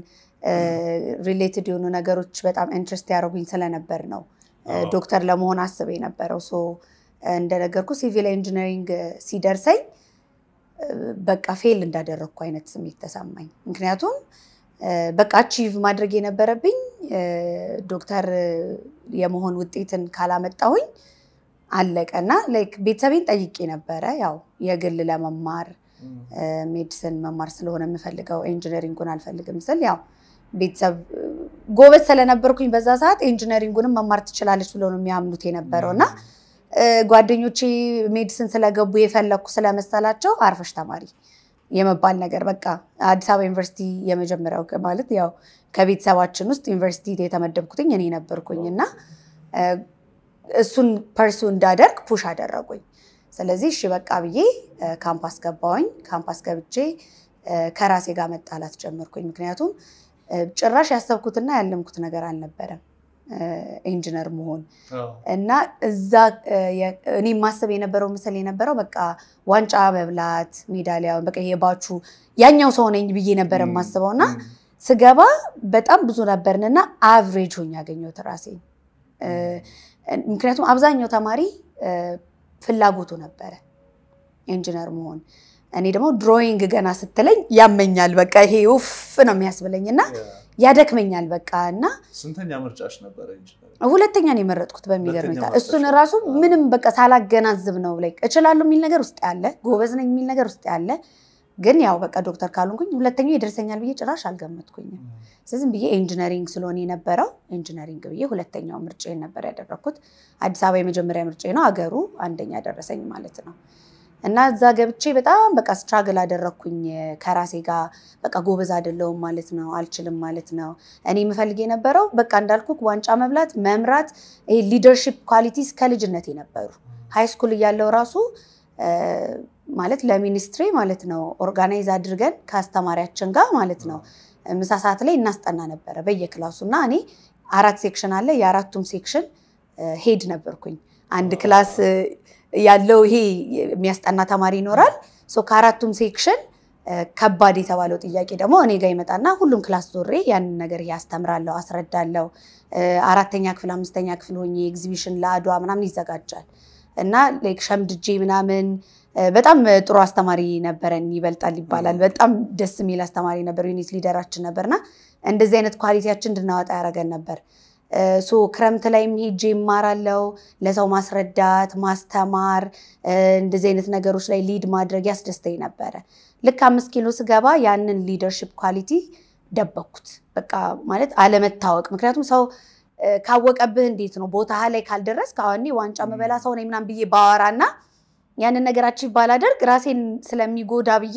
ሪሌትድ የሆኑ ነገሮች በጣም ኢንትረስት ያደረጉኝ ስለነበር ነው እ፣ አዎ። ዶክተር ለመሆን አስብ የነበረው። ሶ እንደነገርኩ ሲቪል ኢንጂነሪንግ ሲደርሰኝ እ፣ በቃ ፌል እንዳደረግኩ አይነት ስሜት ተሰማኝ። ምክንያቱም እ፣ በቃ አቺቭ ማድረግ የነበረብኝ እ፣ ዶክተር የመሆን ውጤትን ካላመጣሁኝ አለቀና ላይክ ቤተሰቤን ጠይቄ ነበረ። ያው የግል ለመማር እ፣ ሜዲሲን መማር ስለሆነ የምፈልገው ኢንጂነሪንጉን አልፈልግም ስል ያው ቤተሰብ እ፣ ጎበዝ ስለነበርኩኝ በዛ ሰዓት ኢንጂነሪንጉንም መማር ትችላለች ብሎ ነው የሚያምኑት የነበረው እና እ፣ ጓደኞቼ ሜዲሲን ስለገቡ የፈለግኩ ስለመሰላቸው አርፈሽ ተማሪ የመባል ነገር በቃ አዲስ አበባ ዩኒቨርሲቲ የመጀመሪያው ማለት ያው ከቤተሰባችን ውስጥ ዩኒቨርሲቲ የተመደብኩትኝ እኔ ነበርኩኝ እና እ፣ እሱን ፐርሱ እንዳደርግ ፑሽ አደረጉኝ። ስለዚህ እሺ በቃ ብዬ እ፣ ካምፓስ ገባሁኝ። ካምፓስ ገብቼ እ፣ ከራሴ ጋር መጣላት ጀመርኩኝ። ምክንያቱም እ፣ ጭራሽ ያሰብኩትና ያለምኩት ነገር አልነበረም እ፣ ኢንጂነር መሆን እና እዛ እ፣ የ- እኔ ማሰብ የነበረው ምስል የነበረው በቃ ዋንጫ መብላት ሜዳሊያ በቃ የባቹ ያኛው ሰው ነኝ ብዬ ነበር የማስበው እና ስገባ በጣም ብዙ ነበርንና አቭሬጅ ሆኜ ያገኘሁት ራሴን። እ፣ ምክንያቱም አብዛኛው ተማሪ እ፣ ፍላጎቱ ነበረ ኢንጂነር መሆን። እኔ ደግሞ ድሮይንግ ገና ስትለኝ ያመኛል፣ በቃ ይሄ ውፍ ነው የሚያስብለኝ እና ያደክመኛል በቃ እና ስንተኛ ምርጫሽ ነበረ ኢንጂነር? ሁለተኛ ነው የመረጥኩት በሚገርም ሁለተኛ ሁኔታ። መረጥሽ? እሱን ራሱ ምንም በቃ ሳላገናዝብ ነው ላይ እችላለሁ የሚል ነገር ውስጥ ያለ ጎበዝ ነኝ የሚል ነገር ውስጥ ያለ ግን ያው በቃ ዶክተር ካልሆንኩኝ ሁለተኛው ይደርሰኛል ብዬ ጭራሽ አልገመትኩኝም። ስለዚህ ብዬ ኢንጂነሪንግ ስለሆነ የነበረው ኢንጂነሪንግ ብዬ ሁለተኛው ምርጫዬን ነበር ያደረግኩት። አዲስ አበባ የመጀመሪያ ምርጫዬ ነው፣ አገሩ አንደኛ ደረሰኝ ማለት ነው። እና እዛ ገብቼ በጣም በቃ ስትራግል አደረግኩኝ ከራሴ ጋር በቃ ጎበዝ አይደለሁም ማለት ነው፣ አልችልም ማለት ነው። እኔ የምፈልግ የነበረው በቃ እንዳልኩ ዋንጫ መብላት፣ መምራት፣ ይሄ ሊደርሺፕ ኳሊቲስ ከልጅነት የነበሩ ሃይ ስኩል እያለው ራሱ እ፣ ማለት ለሚኒስትሪ ማለት ነው ኦርጋናይዝ አድርገን ከአስተማሪያችን ጋር ማለት ነው ምሳ ሰዓት ላይ እናስጠና ነበረ በየክላሱ እና እኔ አራት ሴክሽን አለ የአራቱም ሴክሽን ሄድ ነበርኩኝ። አንድ ክላስ እ፣ ያለው ይሄ የሚያስጠና ተማሪ ይኖራል። ሶ ከአራቱም ሴክሽን እ፣ ከባድ የተባለው ጥያቄ ደግሞ እኔ ጋር ይመጣና ሁሉም ክላስ ዞሬ ያንን ነገር ያስተምራለሁ፣ አስረዳለሁ። እ፣ አራተኛ ክፍል አምስተኛ ክፍል ሆኜ ኤግዚቢሽን ለአድዋ ምናምን ይዘጋጃል እና ላይክ ሸምድጄ ምናምን እ፣ በጣም ጥሩ አስተማሪ ነበረን። ይበልጣል ይባላል። በጣም ደስ የሚል አስተማሪ ነበር። ዩኒት ሊደራችን ነበርና እንደዚህ አይነት ኳሊቲያችን እንድናወጣ ያደረገን ነበር። እ፣ ሶ ክረምት ላይም ሄጄ ይማራለው ለሰው ማስረዳት፣ ማስተማር እ፣ እንደዚህ አይነት ነገሮች ላይ ሊድ ማድረግ ያስደስተኝ ነበረ። ልክ አምስት ኪሎ ስገባ ያንን ሊደርሽፕ ኳሊቲ ደበኩት። በቃ ማለት አለመታወቅ። ምክንያቱም ሰው እ፣ ካወቀብህ እንዴት ነው ቦታ ላይ ካልደረስክ አሁን እኔ ዋንጫ መበላ ሰው ነኝ ምናምን ብዬ ባወራና ያንን ነገራችን ባላደርግ ራሴን ስለሚጎዳ ብዬ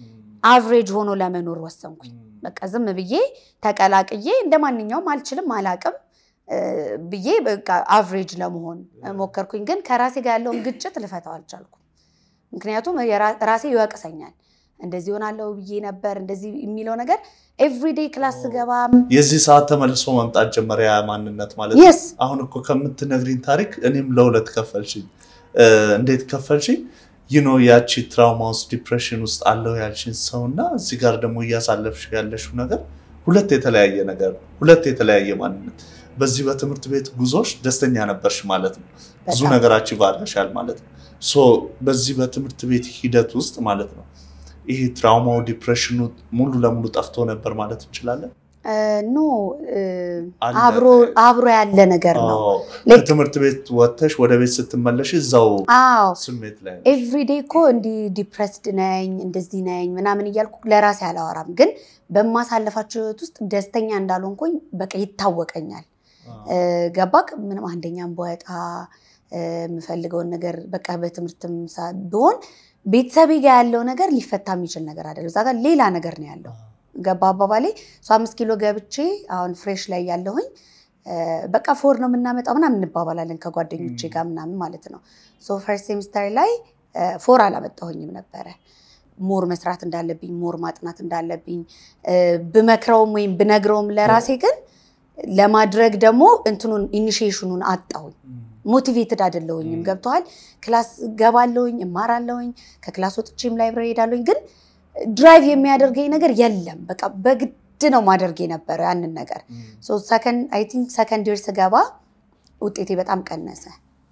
አቭሬጅ ሆኖ ለመኖር ወሰንኩኝ። በቃ ዝም ብዬ ተቀላቅዬ እንደ ማንኛውም አልችልም አላቅም እ፣ ብዬ በቃ አቭሬጅ ለመሆን ሞከርኩኝ። ግን ከራሴ ጋር ያለውን ግጭት ልፈታው አልቻልኩም። ምክንያቱም የራ- ራሴ ይወቅሰኛል። እንደዚህ ሆናለሁ ብዬ ነበር እንደዚህ የሚለው ነገር ኤቭሪዴይ ክላስ ስገባ የዚህ ሰዓት ተመልሶ መምጣት ጀመረ ያ ማንነት ማለት ነው። የስ አሁን እኮ ከምትነግሪኝ ታሪክ እኔም ለሁለት ከፈልሽኝ። እ፣ እንዴት ከፈልሽኝ? ይኖ ያቺ ትራውማ ውስጥ ዲፕሬሽን ውስጥ አለው ያልሽን ሰው እና እዚህ ጋር ደግሞ እያሳለፍሽ ያለሽው ነገር ሁለት የተለያየ ነገር ነው። ሁለት የተለያየ ማንነት። በዚህ በትምህርት ቤት ጉዞሽ ደስተኛ ነበርሽ ማለት ነው። ብዙ በጣም። ነገራችን ባረሻል ማለት ነው። ሶ በዚህ በትምህርት ቤት ሂደት ውስጥ ማለት ነው ይሄ ትራውማው ዲፕሬሽኑ ሙሉ ለሙሉ ጠፍቶ ነበር ማለት እንችላለን። እ፣ ኖ እ፣ አለ። አብሮ አብሮ ያለ ነገር ነው። አዎ። Like- ከትምህርት ቤት ወጥተሽ ወደ ቤት ስትመለሽ እዛው አዎ ስሜት ላይ ነው። ኤቭሪዴ እኮ እንዲህ ዲፕረስድ ነኝ እንደዚህ ነኝ ምናምን እያልኩ ለራሴ አላወራም፣ ግን በማሳለፋቸው ህይወት ውስጥ ደስተኛ እንዳልሆንኩኝ በቃ ይታወቀኛል። እ፣ ገባክ? ምንም አንደኛም በወጣ እ፣ የምፈልገውን ነገር በቃ በትምህርትም ሳ- ብሆን ቤተሰቤ ጋር ያለው ነገር ሊፈታ የሚችል ነገር አይደለም። እዛ ጋር ሌላ ነገር ነው ያለው። ገባ አባባሌ እሱ አምስት ኪሎ ገብቼ አሁን ፍሬሽ ላይ ያለሁኝ እ፣ በቃ ፎር ነው የምናመጣው ምናምን እንባባላለን ከጓደኞቼ ም። ጋር ምናምን ማለት ነው። ሶ ፈርስት ሴሚስተር ላይ እ፣ ፎር አላመጣሁኝም ነበረ። ሞር መስራት እንዳለብኝ ሞር ማጥናት እንዳለብኝ እ፣ ብመክረውም ወይም ብነግረውም ለራሴ ግን ለማድረግ ደግሞ እንትኑን ኢኒሺዬሽኑን አጣሁኝ። ሞቲቬትድ አይደለሁኝም። ም። ገብተዋል። ክላስ ገባለሁኝ፣ እማራለሁኝ፣ ከክላስ ወጥቼም ላይብረሪ ሄዳለሁኝ። ግን ድራይቭ የሚያደርገኝ ነገር የለም። በቃ በግድ ነው ማደርግ የነበረው ያንን ነገር። አይ ቲንክ ሰከንድ ይር ስገባ ውጤቴ በጣም ቀነሰ።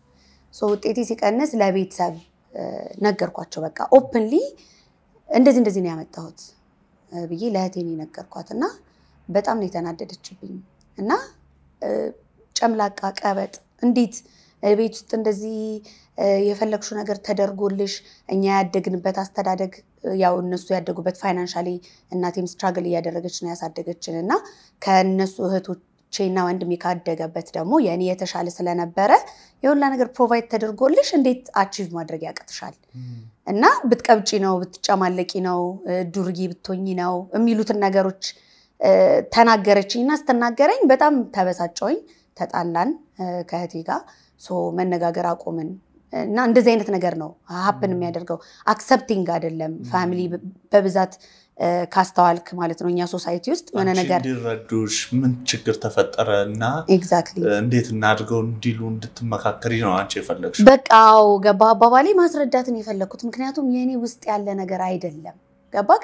ሶ ውጤቴ ሲቀንስ ለቤተሰብ እ፣ ነገርኳቸው። በቃ ኦፕንሊ እንደዚህ እንደዚህ ነው ያመጣሁት እ፣ ብዬ ለእህቴ ነው የነገርኳት እና በጣም ነው የተናደደችብኝ እና እ፣ ጨምላቃ ቀበጥ እንዴት እ፣ ቤት ውስጥ እንደዚህ እ፣ የፈለግሽው ነገር ተደርጎልሽ እኛ ያደግንበት አስተዳደግ እ፣ ያው እነሱ ያደጉበት ፋይናንሻሊ እናቴም ስትራግል እያደረገች ነው ያሳደገችን እና ከእነሱ እህቶቼና ወንድሜ ካደገበት ደግሞ የእኔ የተሻለ ስለነበረ የሁላ ነገር ፕሮቫይድ ተደርጎልሽ እንዴት አቺቭ ማድረግ ያቅትሻል? እና ብትቀብጪ ነው ብትጨማለቂ ነው እ፣ ዱርዬ ብትሆኝ ነው የሚሉትን ነገሮች እ፣ ተናገረችኝ እና ስትናገረኝ በጣም ተበሳጨውኝ። ተጣላን እ፣ ከእህቴ ጋር ሶ መነጋገር አቆምን እና እንደዚህ አይነት ነገር ነው ሀፕን የሚያደርገው አክሰፕቲንግ አይደለም። ፋሚሊ በብዛት እ፣ ካስተዋልክ ማለት ነው እኛ ሶሳይቲ ውስጥ የሆነ አንቺ ነገር እንዲረዱሽ ምን ችግር ተፈጠረ እና ኤግዛክትሊ እንዴት እናድርገው እንዲሉ እንድትመካከሪ ነው አንቺ የፈለግሽ። በቃው ገባ አባባሌ ማስረዳትን የፈለግኩት ምክንያቱም የእኔ ውስጥ ያለ ነገር አይደለም። ገባክ?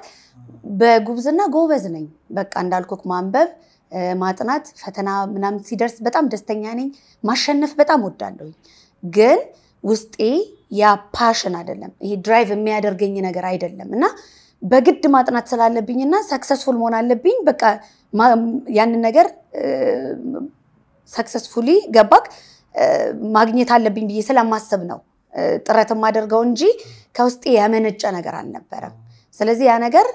በጉብዝና ጎበዝ ነኝ። በቃ እንዳልኩክ ማንበብ፣ እ፣ ማጥናት፣ ፈተና ምናምን ሲደርስ በጣም ደስተኛ ነኝ። ማሸነፍ በጣም ወዳለሁኝ። ግን ውስጤ ያ ፓሽን አይደለም፣ ይሄ ድራይቭ የሚያደርገኝ ነገር አይደለም እና በግድ ማጥናት ስላለብኝና ሰክሰስፉል መሆን አለብኝ። በቃ ማ- ያንን ነገር ሰክሰስፉሊ ገባክ እ፣ ማግኘት አለብኝ ብዬ ስለማስብ ነው እ፣ ጥረት የማደርገው እንጂ ከውስጤ የመነጨ ነገር አልነበረም። ስለዚህ ያ ነገር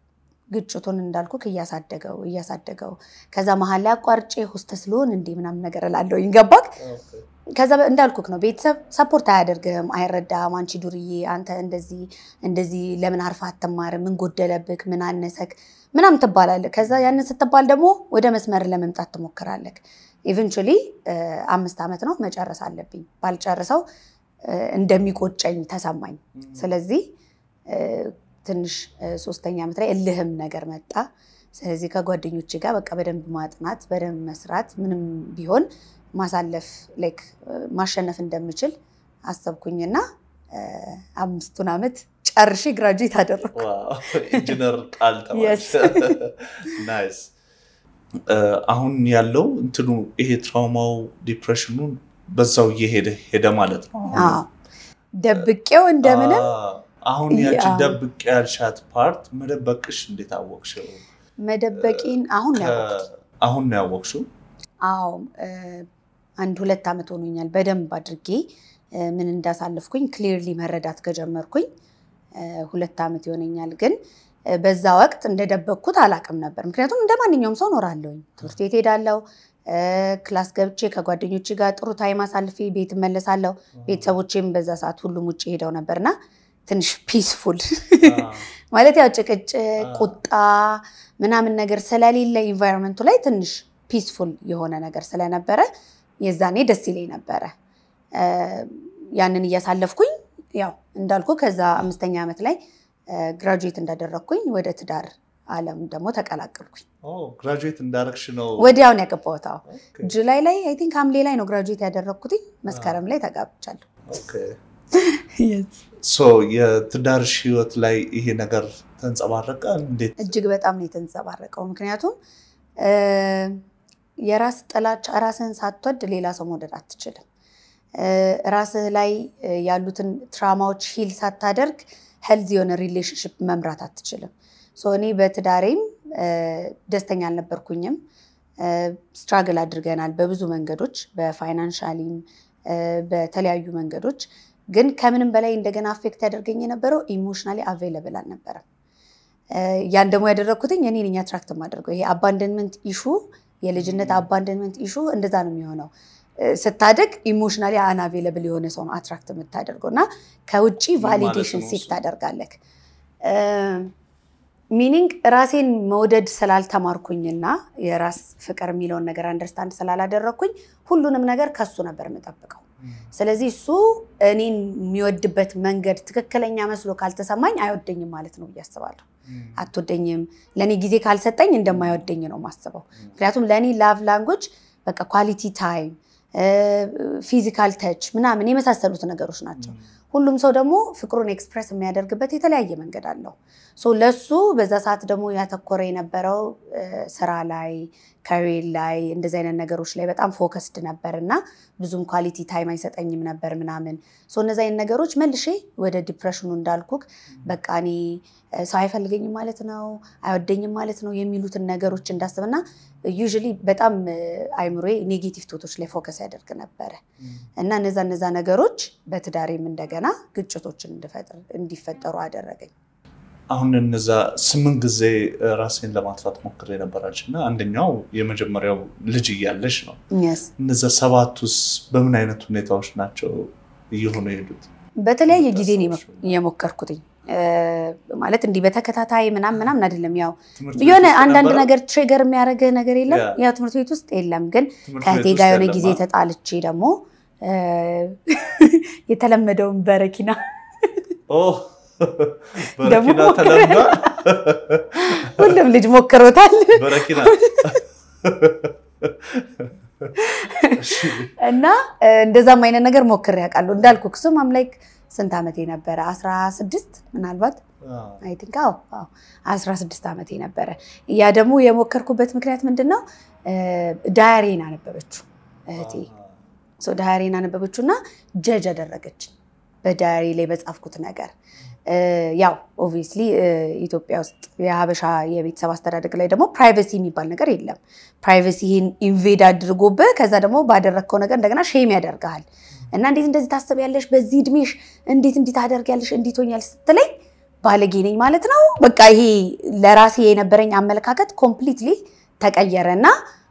ግጭቱን እንዳልኩክ እያሳደገው እያሳደገው ከዛ መሀል ላይ አቋርጬ ሆስተስ ልሆን እንዴ ምናምን ነገር እላለሁኝ። ገባክ? ከዛ በ- እንዳልኩክ ነው ቤተሰብ ሰፖርት አያደርግህም፣ አይረዳህም። አንቺ ዱርዬ፣ አንተ እንደዚህ እንደዚህ ለምን አርፋ አትማርም? ምን ጎደለብክ? ምን አነሰክ? ምናምን ትባላለህ። ከዛ ያንን ስትባል ደግሞ ወደ መስመር ለመምጣት ትሞክራለህ። ኢቨንቹሊ አምስት ዓመት ነው መጨረስ አለብኝ። ባልጨርሰው እ፣ እንደሚቆጨኝ ተሰማኝ። ስለዚህ እ፣ ትንሽ እ፣ ሶስተኛ ዓመት ላይ እልህም ነገር መጣ። ስለዚህ ከጓደኞቼ ጋር በቃ በደንብ ማጥናት በደንብ መስራት ምንም ቢሆን ማሳለፍ ላይክ ማሸነፍ እንደምችል አሰብኩኝና እ፣ አምስቱን ዓመት ጨርሼ ግራጁዌት አደረኩ። ዋው፣ ኢንጂነር ቃል Yes. ተባልሽ። ናይስ። እ፣ አሁን ያለው እንትኑ ይሄ ትራውማው ዲፕሬሽኑ በዛው እየሄደ ሄደ ማለት ነው። አሁን አዎ ደብቄው እንደምንም አ- አሁን ያቺ ያ- ደብቅ ያልሻት ፓርት መደበቅሽ እንዴት አወቅሽው? መደበቂን አሁን ነው ያወቅሁት። ከ- አሁን ነው ያወቅሽው? አዎ እ፣ አንድ ሁለት ዓመት ሆኖኛል በደንብ አድርጌ እ፣ ምን እንዳሳለፍኩኝ ክሊርሊ መረዳት ከጀመርኩኝ እ፣ ሁለት ዓመት ይሆነኛል። ግን እ፣ በዛ ወቅት እንደደበቅኩት አላቅም ነበር። ምክንያቱም እንደ ማንኛውም ሰው እኖራለሁኝ። ትምህርት ቤት ሄዳለሁ፣ እ፣ ክላስ ገብቼ ከጓደኞቼ ጋር ጥሩ ታይም አሳልፌ ቤት እመለሳለሁ። ቤተሰቦቼም በዛ ሰዓት ሁሉም ውጭ ሄደው ነበርና ትንሽ ፒስፉል ማለት ያው ጭቅጭቅ፣ ቁጣ ምናምን ነገር ስለሌለ ኢንቫይሮንመንቱ ላይ ትንሽ ፒስፉል የሆነ ነገር ስለነበረ የዛኔ ደስ ይለኝ ነበረ። እ፣ ያንን እያሳለፍኩኝ ያው እንዳልኩ ከዛ አምስተኛ ዓመት ላይ ግራጁዌት እንዳደረግኩኝ ወደ ትዳር ዓለም ደግሞ ተቀላቀልኩኝ። ግራጁዌት እንዳረግሽ ነው። ወዲያውን ያገባሁት አዎ። ኦኬ፣ ጁላይ ላይ አይ ቲንክ ሐምሌ ላይ ነው ግራጁዌት ያደረግኩትኝ። መስከረም ላይ ተጋብቻለሁ። ኦኬ። ሶ የትዳርሽ ህይወት ላይ ይሄ ነገር ተንጸባረቀ? እንዴት? እጅግ በጣም ነው የተንጸባረቀው። ምክንያቱም የራስ ጥላቻ ራስህን ሳትወድ ሌላ ሰው መውደድ አትችልም። ራስህ ላይ ያሉትን ትራማዎች ሂል ሳታደርግ ሄልዝ የሆነ ሪሌሽንሽፕ መምራት አትችልም። ሶ እኔ በትዳሬም ደስተኛ አልነበርኩኝም። ስትራግል አድርገናል በብዙ መንገዶች፣ በፋይናንሻሊም በተለያዩ መንገዶች። ግን ከምንም በላይ እንደገና አፌክት ያደርገኝ የነበረው ኢሞሽናሊ አቬይለብል አልነበረም። ያን ደግሞ ያደረግኩትኝ እኔ ነኝ አትራክት የማደርገው። ይሄ አባንደንመንት ኢሹ የልጅነት አባንደንመንት ኢሹ እንደዛ ነው የሚሆነው። ስታደግ ኢሞሽናሊ አንአቬለብል የሆነ ሰው ነው አትራክት የምታደርገው እና ከውጭ ቫሊዴሽን ሲክ ታደርጋለህ። ሚኒንግ ራሴን መውደድ ስላልተማርኩኝና የራስ ፍቅር የሚለውን ነገር አንደርስታንድ ስላላደረግኩኝ ሁሉንም ነገር ከሱ ነበር የምጠብቀው። ስለዚህ እሱ እኔን የሚወድበት መንገድ ትክክለኛ መስሎ ካልተሰማኝ አይወደኝም ማለት ነው ብዬ አስባለሁ። አትወደኝም፣ ለእኔ ጊዜ ካልሰጠኝ እንደማይወደኝ ነው የማስበው። ምክንያቱም ለእኔ ላቭ ላንጉጅ በቃ ኳሊቲ ታይም፣ ፊዚካል ተች ምናምን የመሳሰሉት ነገሮች ናቸው። ሁሉም ሰው ደግሞ ፍቅሩን ኤክስፕረስ የሚያደርግበት የተለያየ መንገድ አለው። ሶ ለሱ በዛ ሰዓት ደግሞ ያተኮረ የነበረው ስራ ላይ ከሬል ላይ እንደዚህ አይነት ነገሮች ላይ በጣም ፎከስድ ነበር እና ብዙም ኳሊቲ ታይም አይሰጠኝም ነበር ምናምን። ሶ እነዚህ አይነት ነገሮች መልሼ ወደ ዲፕሬሽኑ እንዳልኩክ በቃ እኔ ሰው አይፈልገኝም ማለት ነው አይወደኝም ማለት ነው የሚሉትን ነገሮች እንዳስብና ዩዥሊ በጣም አይምሮዬ ኔጌቲቭ ቶቶች ላይ ፎከስ ያደርግ ነበረ እና እነዛ እነዛ ነገሮች በትዳሬም እንደገና ግጭቶችን እንዲፈጠሩ አደረገኝ። አሁን እነዛ ስምንት ጊዜ ራሴን ለማጥፋት ሞክሬ ነበራች እና አንደኛው የመጀመሪያው ልጅ እያለች ነው። እነዛ ሰባቱስ በምን አይነት ሁኔታዎች ናቸው እየሆኑ የሄዱት? በተለያየ ጊዜ ነው የሞከርኩትኝ ማለት እንዲህ በተከታታይ ምናምን ምናምን አይደለም። ያው የሆነ አንዳንድ ነገር ትሪገር የሚያደርግህ ነገር የለም። ያው ትምህርት ቤት ውስጥ የለም፣ ግን ከእህቴ ጋር የሆነ ጊዜ ተጣልቼ ደግሞ የተለመደውን በረኪና በረኪና ተለምዷል። ሁሉም ልጅ ሞክሮታል። በረኪና እና እንደዛም አይነት ነገር ሞክሬ ያውቃለሁ። እንዳልኩ ክሱም አምላክ ስንት ዓመቴ ነበረ? አስራ ስድስት ምናልባት አይ ቲንክ አዎ አዎ አስራ ስድስት ዓመቴ ነበረ። ያ ደግሞ የሞከርኩበት ምክንያት ምንድን ነው? ዳያሬን አነበበችው እህቴ። ዳያሬን አነበበችው እና ጀጅ አደረገች በዳያሪ ላይ በጻፍኩት ነገር። ያው ኦብቪየስሊ ኢትዮጵያ ውስጥ የሀበሻ የቤተሰብ አስተዳደግ ላይ ደግሞ ፕራይቬሲ የሚባል ነገር የለም። ፕራይቬሲህን ኢንቬድ አድርጎብህ ከዛ ደግሞ ባደረግከው ነገር እንደገና ሼም ያደርግሃል። እና እንዴት እንደዚህ ታስቢያለሽ? በዚህ እድሜሽ እንዴት እንዲህ ታደርጊያለሽ? እንዴት ሆኛለሽ ስትለኝ ባለጌ ነኝ ማለት ነው። በቃ ይሄ ለራሴ የነበረኝ አመለካከት ኮምፕሊትሊ ተቀየረ እና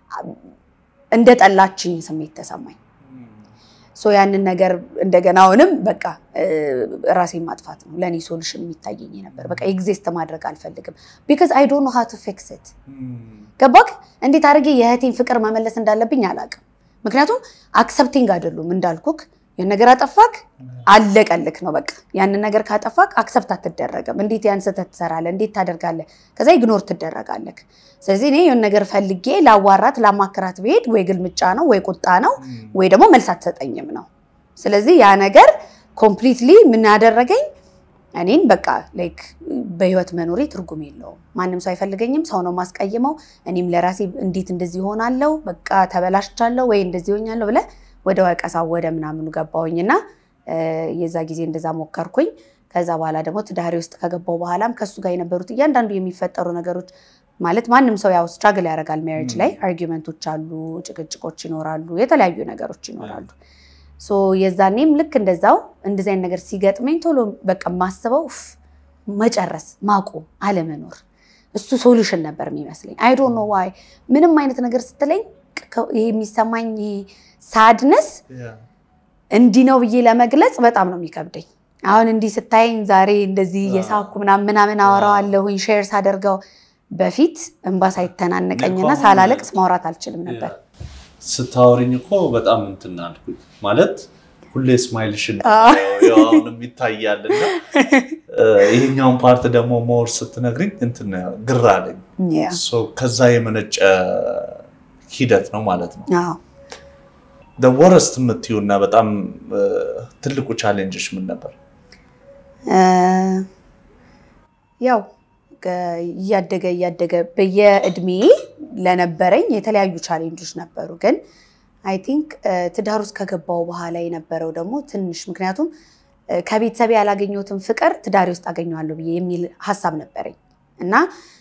እንደ ጠላችኝ ስሜት ተሰማኝ። ሶ ያንን ነገር እንደገና አሁንም በቃ ራሴን ማጥፋት ነው ለእኔ ሶሉሽን የሚታየኝ ነበር። በቃ ኤግዚስት ማድረግ አልፈልግም። ቢካዝ አይ ዶንት ኖ ሃው ቱ ፊክስ ኢት። ገባክ? እንዴት አድርጌ የእህቴን ፍቅር መመለስ እንዳለብኝ አላውቅም። ምክንያቱም አክሰፕቲንግ አይደሉም እንዳልኩክ ያን ነገር አጠፋክ አለቀልክ ነው በቃ። ያንን ነገር ካጠፋክ አክሰፕት አትደረግም። እንዴት ያን ስህተት ትሰራለህ? እንዴት ታደርጋለህ? ከዛ ኢግኖር ትደረጋለክ። ስለዚህ እኔ የሆነ ነገር ፈልጌ ላዋራት ላማክራት ብሄድ ወይ ግልምጫ ነው ወይ ቁጣ ነው ወይ ደግሞ መልስ አትሰጠኝም ነው። ስለዚህ ያ ነገር ኮምፕሊትሊ ምን ያደረገኝ እኔን በቃ ላይክ በህይወት መኖሬ ትርጉም የለውም። ማንም ሰው አይፈልገኝም። ሰው ነው ማስቀይመው። እኔም ለራሴ እንዴት እንደዚህ ሆናለሁ፣ በቃ ተበላሽቻለሁ ወይ እንደዚህ ሆኛለሁ ብለህ ወደ ወቀሳው ወደ ምናምኑ ገባሁኝና የዛ ጊዜ እንደዛ ሞከርኩኝ። ከዛ በኋላ ደግሞ ትዳሬ ውስጥ ከገባው በኋላም ከሱ ጋር የነበሩት እያንዳንዱ የሚፈጠሩ ነገሮች ማለት ማንም ሰው ያው ስትራግል ያደርጋል። ሜሪጅ ላይ አርጊመንቶች አሉ፣ ጭቅጭቆች ይኖራሉ፣ የተለያዩ ነገሮች ይኖራሉ። ሶ የዛኔም ልክ እንደዛው እንደዚህ አይነት ነገር ሲገጥመኝ ቶሎ በቃ ማስበው መጨረስ፣ ማቆም፣ አለመኖር እሱ ሶሉሽን ነበር የሚመስለኝ። አይ ዶንት ኖ ዋይ ምንም አይነት ነገር ስትለኝ ይሄ የሚሰማኝ ሳድነስ እንዲህ ነው ብዬ ለመግለጽ በጣም ነው የሚከብደኝ። አሁን እንዲህ ስታየኝ ዛሬ እንደዚህ የሳኩ ምናምን ምናምን አወራዋለሁኝ ሼር ሳደርገው በፊት እንባ ሳይተናነቀኝና ሳላለቅስ ማውራት አልችልም ነበር። ስታወሪኝ እኮ በጣም እንትን አልኩኝ ማለት ሁሌ ስማይልሽን አሁንም ይታያል እና ይሄኛውን ፓርት ደግሞ ሞር ስትነግሪኝ እንትን ግራ አለኝ። ከዛ የመነጨ ሂደት ነው ማለት ነው። ወረስት የምትዩ እና በጣም ትልቁ ቻሌንጅሽ ምን ነበር? ያው እያደገ እያደገ በየእድሜ ለነበረኝ የተለያዩ ቻሌንጆች ነበሩ። ግን አይ ቲንክ ትዳር ውስጥ ከገባው በኋላ የነበረው ደግሞ ትንሽ ምክንያቱም ከቤተሰቤ ያላገኘሁትን ፍቅር ትዳሬ ውስጥ አገኘዋለሁ ብዬ የሚል ሀሳብ ነበረኝ እና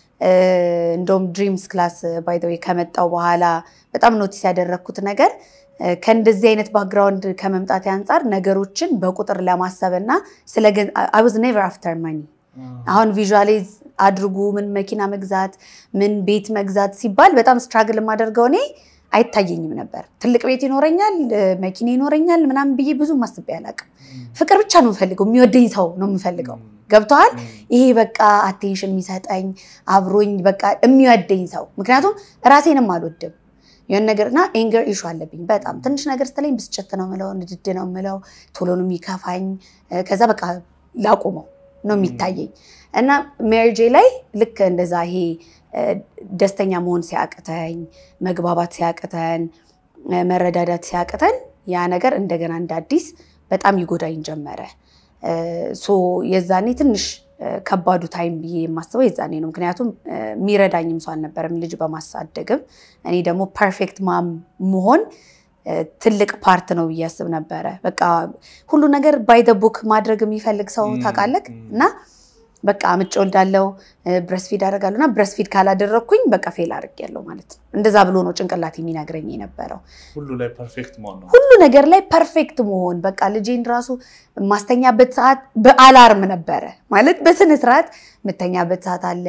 እንደውም ድሪምስ ክላስ ባይ ዘ ዌይ ከመጣው በኋላ በጣም ኖቲስ ያደረግኩት ነገር ከእንደዚህ አይነት ባክግራውንድ ከመምጣት አንጻር ነገሮችን በቁጥር ለማሰብ እና ስለ አይ ዋዝ ኔቨር አፍተር መኒ አሁን ቪዥዋላይዝ አድርጉ ምን መኪና መግዛት ምን ቤት መግዛት ሲባል በጣም ስትራግል የማደርገው እኔ አይታየኝም ነበር። ትልቅ ቤት ይኖረኛል፣ መኪና ይኖረኛል ምናምን ብዬ ብዙ አስቤ አላውቅም። ፍቅር ብቻ ነው የምፈልገው፣ የሚወደኝ ሰው ነው የምፈልገው። ገብተዋል። ይሄ በቃ አቴንሽን የሚሰጠኝ አብሮኝ በቃ የሚወደኝ ሰው። ምክንያቱም ራሴንም አልወድም የሆነ ነገር እና ኤንገር ኢሹ አለብኝ በጣም ትንሽ ነገር ስትለኝ ብስጭት ነው ምለው፣ ንድድ ነው ምለው፣ ቶሎ ነው የሚከፋኝ። ከዛ በቃ ላቁመው ነው የሚታየኝ እና ሜሪጄ ላይ ልክ እንደዛ ይሄ ደስተኛ መሆን ሲያቅተኝ፣ መግባባት ሲያቅተን፣ መረዳዳት ሲያቅተን ያ ነገር እንደገና እንደ አዲስ በጣም ይጎዳኝ ጀመረ። ሶ የዛኔ ትንሽ ከባዱ ታይም ብዬ የማስበው የዛኔ ነው። ምክንያቱም የሚረዳኝም ሰው አልነበረም ልጅ በማሳደግም እኔ ደግሞ ፐርፌክት ማም መሆን ትልቅ ፓርት ነው ብዬ አስብ ነበረ። በቃ ሁሉ ነገር ባይ ደ ቡክ ማድረግ የሚፈልግ ሰው ታውቃለህ እና በቃ ምጭ ወልዳለው ብረስፊድ አደርጋለሁ እና ብረስፊድ ካላደረግኩኝ በቃ ፌል አድርጌያለሁ ማለት ነው። እንደዛ ብሎ ነው ጭንቅላት የሚነግረኝ የነበረው። ሁሉ ላይ ፐርፌክት መሆን ነው። ሁሉ ነገር ላይ ፐርፌክት መሆን በቃ ልጄን ራሱ የማስተኛበት ሰዓት በአላርም ነበረ ማለት በስነ ስርዓት የምተኛበት ሰዓት አለ።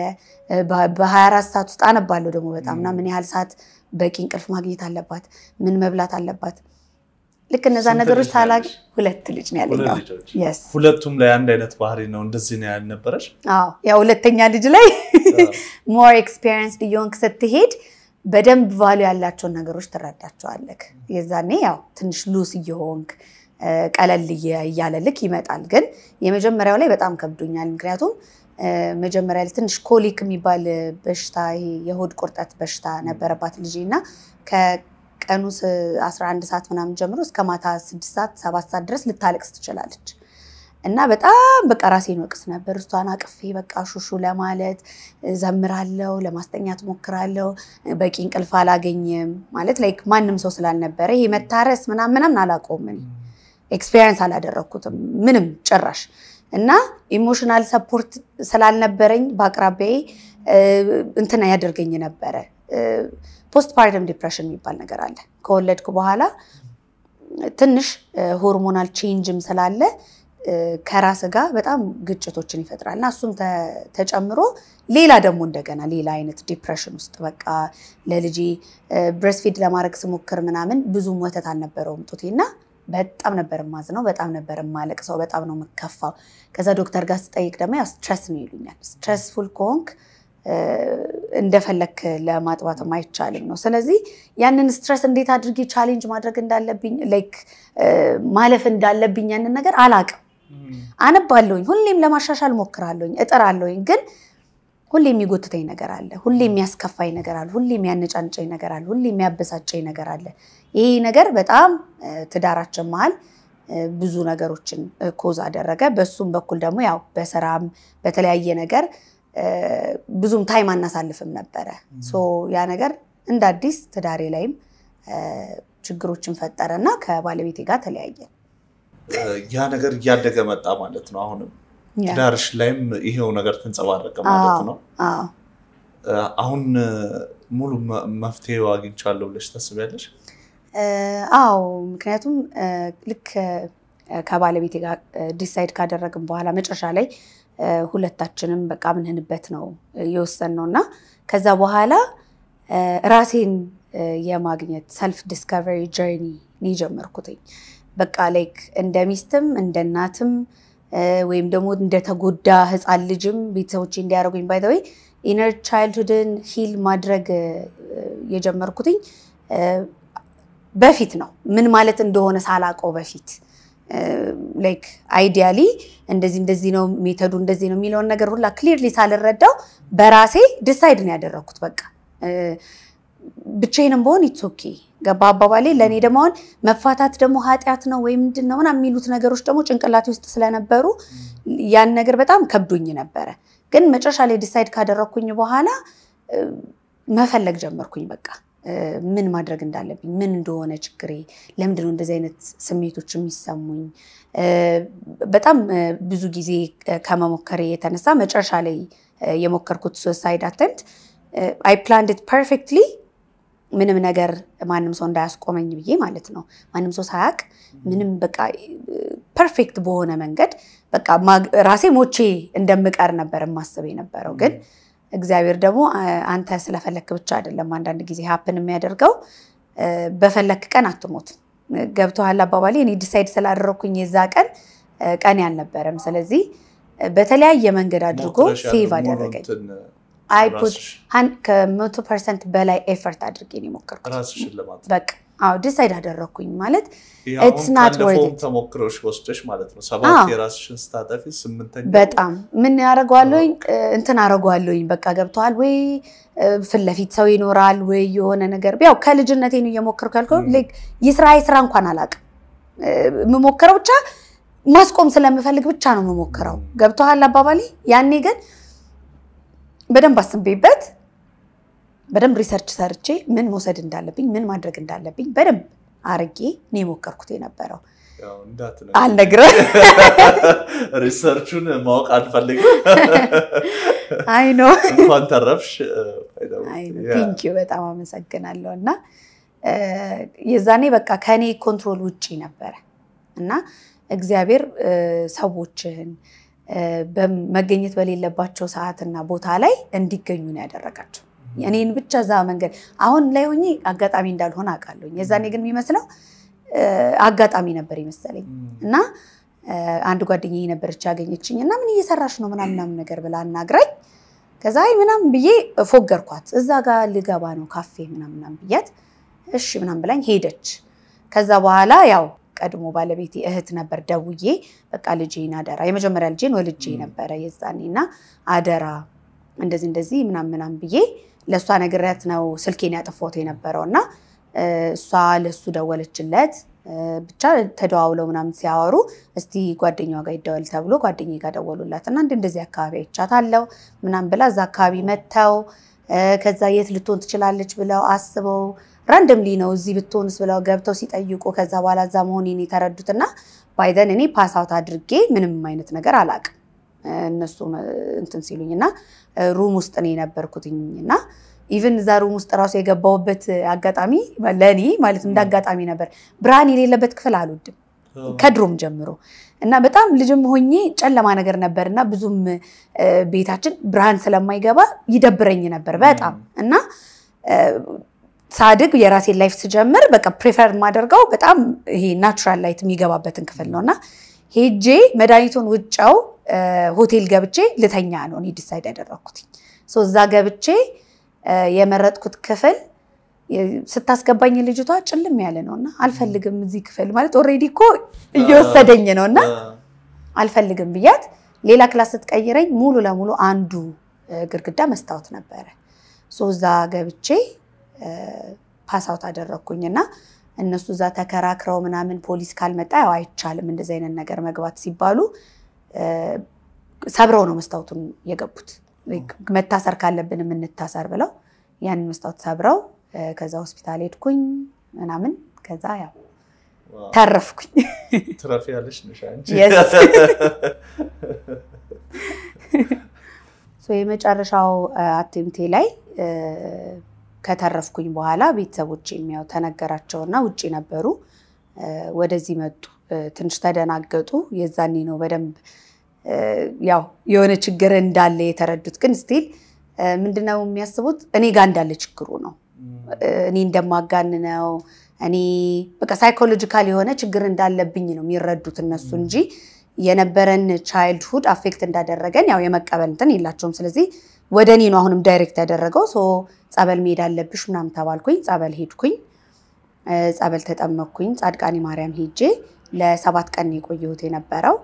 በ24 ሰዓት ውስጥ አነባለሁ ደግሞ በጣም እና ምን ያህል ሰዓት በቂ እንቅልፍ ማግኘት አለባት፣ ምን መብላት አለባት። ልክ እነዛ ነገሮች ታላቅ ሁለት ልጅ ነው ያለኝ። የስ ሁለቱም ላይ አንድ አይነት ባህሪ ነው። እንደዚህ ነው ያልነበረች? አዎ ያው ሁለተኛ ልጅ ላይ ሞር ኤክስፔሪንስ እየሆንክ ስትሄድ በደንብ ቫሉ ያላቸውን ነገሮች ትረዳቸዋለህ። የዛኔ ያው ትንሽ ሉስ እየሆንክ ቀለል እያለ ልክ ይመጣል። ግን የመጀመሪያው ላይ በጣም ከብዶኛል። ምክንያቱም መጀመሪያ ላይ ትንሽ ኮሊክ የሚባል በሽታ የሆድ ቁርጠት በሽታ ነበረባት ልጄ እና ቀኑ 11 ሰዓት ምናምን ጀምሮ እስከ ማታ 6 ሰዓት 7 ሰዓት ድረስ ልታለቅስ ትችላለች። እና በጣም በቃ ራሴን ወቅስ ነበር። እሷን አቅፌ በቃ ሹሹ ለማለት ዘምራለው፣ ለማስተኛት ሞክራለው። በቂ እንቅልፍ አላገኝም ማለት ላይክ ማንም ሰው ስላልነበረ ይሄ መታረስ ምናምን ምናምን አላውቀውም እኔ ኤክስፔሪየንስ አላደረግኩትም ምንም ጭራሽ። እና ኢሞሽናል ሰፖርት ስላልነበረኝ በአቅራቢያዬ እንትና ያደርገኝ ነበረ ፖስት ፓርተም ዲፕሬሽን የሚባል ነገር አለ። ከወለድኩ በኋላ ትንሽ ሆርሞናል ቼንጅም ስላለ ከራስ ጋር በጣም ግጭቶችን ይፈጥራል እና እሱም ተጨምሮ ሌላ ደግሞ እንደገና ሌላ አይነት ዲፕሬሽን ውስጥ በቃ ለልጄ ብሬስፊድ ለማድረግ ስሞክር ምናምን ብዙም ወተት አልነበረውም ጡቴ እና በጣም ነበር የማዝነው፣ በጣም ነበር የማለቅሰው፣ በጣም ነው የምከፋው። ከዛ ዶክተር ጋር ስጠይቅ ደግሞ ያው ስትረስ ነው ይሉኛል። ስትረስፉል ከሆንክ እንደፈለክ ለማጥባትም አይቻልም ነው። ስለዚህ ያንን ስትረስ እንዴት አድርጌ ቻሌንጅ ማድረግ እንዳለብኝ ላይክ ማለፍ እንዳለብኝ ያንን ነገር አላቅም። አነባለሁኝ፣ ሁሌም ለማሻሻል ሞክራለሁኝ፣ እጥራለሁኝ። ግን ሁሌ የሚጎትተኝ ነገር አለ፣ ሁሌ የሚያስከፋኝ ነገር አለ፣ ሁሌ የሚያነጫንጨኝ ነገር አለ፣ ሁሌ የሚያበሳጨኝ ነገር አለ። ይሄ ነገር በጣም ትዳራችን መሀል ብዙ ነገሮችን ኮዝ አደረገ። በሱም በኩል ደግሞ ያው በስራም በተለያየ ነገር ብዙም ታይም አናሳልፍም ነበረ። ያ ነገር እንደ አዲስ ትዳሬ ላይም ችግሮችን ፈጠረ እና ከባለቤቴ ጋር ተለያየን። ያ ነገር እያደገ መጣ ማለት ነው። አሁንም ትዳርሽ ላይም ይሄው ነገር ተንጸባረቀ ማለት ነው። አሁን ሙሉ መፍትሄው አግኝቻለሁ ብለሽ ታስቢያለሽ? አዎ፣ ምክንያቱም ልክ ከባለቤቴ ጋር ዲሳይድ ካደረግን በኋላ መጨረሻ ላይ ሁለታችንም በቃ ምንህንበት ነው የወሰንነው እና ከዛ በኋላ ራሴን የማግኘት ሰልፍ ዲስከቨሪ ጀርኒ ነው የጀመርኩትኝ። በቃ ላይክ እንደ ሚስትም እንደ እናትም ወይም ደግሞ እንደተጎዳ ህፃን ልጅም ቤተሰቦቼ እንዲያደርጉኝ ባይ ዘ ወይ ኢነር ቻይልድሁድን ሂል ማድረግ የጀመርኩትኝ በፊት ነው። ምን ማለት እንደሆነ ሳላውቀው በፊት ላይክ አይዲያሊ እንደዚህ እንደዚህ ነው ሜተዱ እንደዚህ ነው የሚለውን ነገር ሁላ ክሊርሊ ሳልረዳው በራሴ ዲሳይድ ነው ያደረግኩት። በቃ ብቻዬንም በሆን ኢትስ ኦኬ ገባ አባባሌ። ለእኔ ደግሞ አሁን መፋታት ደግሞ ኃጢአት ነው ወይ ምንድን ነው ምናምን የሚሉት ነገሮች ደግሞ ጭንቅላቴ ውስጥ ስለነበሩ ያን ነገር በጣም ከብዶኝ ነበረ። ግን መጨረሻ ላይ ዲሳይድ ካደረግኩኝ በኋላ መፈለግ ጀመርኩኝ። በቃ ምን ማድረግ እንዳለብኝ፣ ምን እንደሆነ ችግሬ፣ ለምንድነው እንደዚህ አይነት ስሜቶች የሚሰሙኝ። በጣም ብዙ ጊዜ ከመሞከሬ የተነሳ መጨረሻ ላይ የሞከርኩት ሱሳይድ አተምት አይ ፕላንድ ኢት ፐርፌክትሊ ምንም ነገር ማንም ሰው እንዳያስቆመኝ ብዬ ማለት ነው። ማንም ሰው ሳያውቅ ምንም በቃ ፐርፌክት በሆነ መንገድ በቃ ራሴ ሞቼ እንደምቀር ነበር የማስብ የነበረው። ግን እግዚአብሔር ደግሞ አንተ ስለፈለክ ብቻ አይደለም አንዳንድ ጊዜ ሀፕን የሚያደርገው በፈለክ ቀን አትሞት። ገብቶሃል አባባሌ። እኔ ዲሳይድ ስላደረግኩኝ የዛ ቀን ቀን ያልነበረም። ስለዚህ በተለያየ መንገድ አድርጎ ሴቭ አደረገኝ። አይፑት ከመቶ ፐርሰንት በላይ ኤፈርት አድርጌ ነው የሞከርኩት። ራስሽን ለማጥፋት በቃ አዎ ዲሳይድ አደረግኩኝ ማለት አሁን It's not worth ካለፈውም it. ተሞክሮሽ ወስደሽ ማለት ነው ሰባት አዎ። የራስሽን ስታጠፊ ስምንተኛ በጣም ምን ያደረገዋለኝ እንትን አደረገዋለኝ በቃ ገብተዋል ወይ ፊት ለፊት ሰው ይኖራል ወይ የሆነ ነገር ያው ከልጅነቴ ነው እየሞከርኩ ያልከው ም። ላይክ የስራ የስራ እንኳን አላውቅም የምሞክረው ብቻ ማስቆም ስለምፈልግ ብቻ ነው የምሞክረው ም። ገብተዋል አባባሌ ያኔ ግን በደንብ አስቤበት በደንብ ሪሰርች ሰርቼ ምን መውሰድ እንዳለብኝ ምን ማድረግ እንዳለብኝ በደንብ አርጌ ነው የሞከርኩት የነበረው ያው እንዳትነግሪኝ። አልነግርም ሪሰርቹን ማወቅ አልፈልግም። አይ ነው እንኳን ተረፍሽ። ቴንኪዩ በጣም አመሰግናለሁ። እና እ፣ የዛኔ በቃ ከኔ ኮንትሮል ውጪ ነበረ እና እግዚአብሔር እ፣ ሰዎችን እ፣ በመገኘት በሌለባቸው ሰዓትና ቦታ ላይ እንዲገኙ ነው ያደረጋቸው። እኔን ብቻ እዛ መንገድ አሁን ላይ ሆኜ አጋጣሚ እንዳልሆነ አውቃለሁ። የዛኔ ግን የሚመስለው እ፣ አጋጣሚ ነበር ይመሰለኝ እና እ፣ አንድ ጓደኛዬ ነበረች ያገኘችኝ እና ምን እየሰራሽ ነው ምናምን ምናምን ነገር ብላ አናግራኝ ከዛ አይ ምናምን ብዬ ፎገርኳት። እዛ ጋር ልገባ ነው ካፌ ምናምን ምናምን ብያት እሺ ምናምን ብላኝ ሄደች። ከዛ በኋላ ያው ቀድሞ ባለቤቴ እህት ነበር ደውዬ በቃ ልጄን አደራ የመጀመሪያ ልጄን ወልጄ ም። ነበረ የዛኔ እና አደራ እንደዚህ እንደዚህ ምናምን ምናምን ብዬ ለእሷ ነግሬያት ነው ስልኬን ያጠፋሁት የነበረው እና እ፣ እሷ ለእሱ ደወለችለት እ፣ ብቻ ተደዋውለው ምናምን ሲያወሩ እስቲ ጓደኛዋ ጋር ይደወል ተብሎ ጓደኛዬ ጋር ደወሉላት እና እንደ እንደዚህ አካባቢ አይቻታለሁ ምናምን ብላ እዛ አካባቢ መጥተው እ፣ ከዛ የት ልትሆን ትችላለች ብለው አስበው ራንደምሊ ነው እዚህ ብትሆንስ ብለው ገብተው ሲጠይቁ ከዛ በኋላ እዛ መሆኔን የተረዱትና ባይደን እኔ ፓስአውት አድርጌ ምንም አይነት ነገር አላቅም እነሱ እንትን ሲሉኝ እና ሩም ውስጥ ነው የነበርኩትኝ እና ኢቨን እዛ ሩም ውስጥ ራሱ የገባሁበት አጋጣሚ ለእኔ ማለት እንደ አጋጣሚ ነበር። ብርሃን የሌለበት ክፍል አልወድም ከድሮም ጀምሮ እና በጣም ልጅም ሆኜ ጨለማ ነገር ነበር እና ብዙም እ፣ ቤታችን ብርሃን ስለማይገባ ይደብረኝ ነበር በጣም እና እ፣ ሳድግ የራሴን ላይፍ ስጀምር በቃ ፕሪፈር የማደርገው በጣም ይሄ ናቹራል ላይት የሚገባበትን ክፍል ነው እና ሄጄ መድኃኒቱን ውጫው እ፣ ሆቴል ገብቼ ልተኛ ነው እኔ ዲሳይድ ያደረግኩት። ሶ እዛ ገብቼ እ፣ የመረጥኩት ክፍል የ- ስታስገባኝ ልጅቷ ጭልም ያለ ነው እና አልፈልግም እዚህ ክፍል ማለት ኦልሬዲ እኮ እየወሰደኝ ነው እና አልፈልግም ብያት ሌላ ክላስ ስትቀይረኝ ሙሉ ለሙሉ አንዱ እ፣ ግድግዳ መስታወት ነበረ። ሶ እዛ ገብቼ ፓስአውት አደረግኩኝ እና እነሱ እዛ ተከራክረው ምናምን ፖሊስ ካልመጣ ያው አይቻልም እንደዚህ አይነት ነገር መግባት ሲባሉ እ፣ ሰብረው ነው መስታወቱን የገቡት። ላይክ መታሰር ካለብን የምንታሰር ብለው ያንን መስታወት ሰብረው እ፣ ከዛ ሆስፒታል ሄድኩኝ ምናምን ከዛ ያው ተረፍኩኝ። ትረፊ ያለሽ ነሽ አንቺ። Yes. ሶ የመጨረሻው አቴምቴ ላይ እ፣ ከተረፍኩኝ በኋላ ቤተሰቦች የሚያው ተነገራቸውና ውጭ ነበሩ። እ፣ ወደዚህ መጡ። እ፣ ትንሽ ተደናገጡ። የዛኔ ነው በደንብ እ፣ ያው የሆነ ችግር እንዳለ የተረዱት። ግን ስቲል ምንድነው የሚያስቡት እኔ ጋር እንዳለ ችግሩ ነው እኔ እንደማጋንነው እኔ በቃ ሳይኮሎጂካል የሆነ ችግር እንዳለብኝ ነው የሚረዱት እነሱ እንጂ የነበረን ቻይልድሁድ አፌክት እንዳደረገን ያው የመቀበል እንትን የላቸውም። ስለዚህ ወደ እኔ ነው አሁንም ዳይሬክት ያደረገው። ሶ ጸበል መሄድ አለብሽ ምናምን ተባልኩኝ። ጸበል ሄድኩኝ። እ፣ ጸበል ተጠመቅኩኝ። ጻድቃኔ ማርያም ሄጄ ለሰባት ቀን ነው የቆየሁት የነበረው።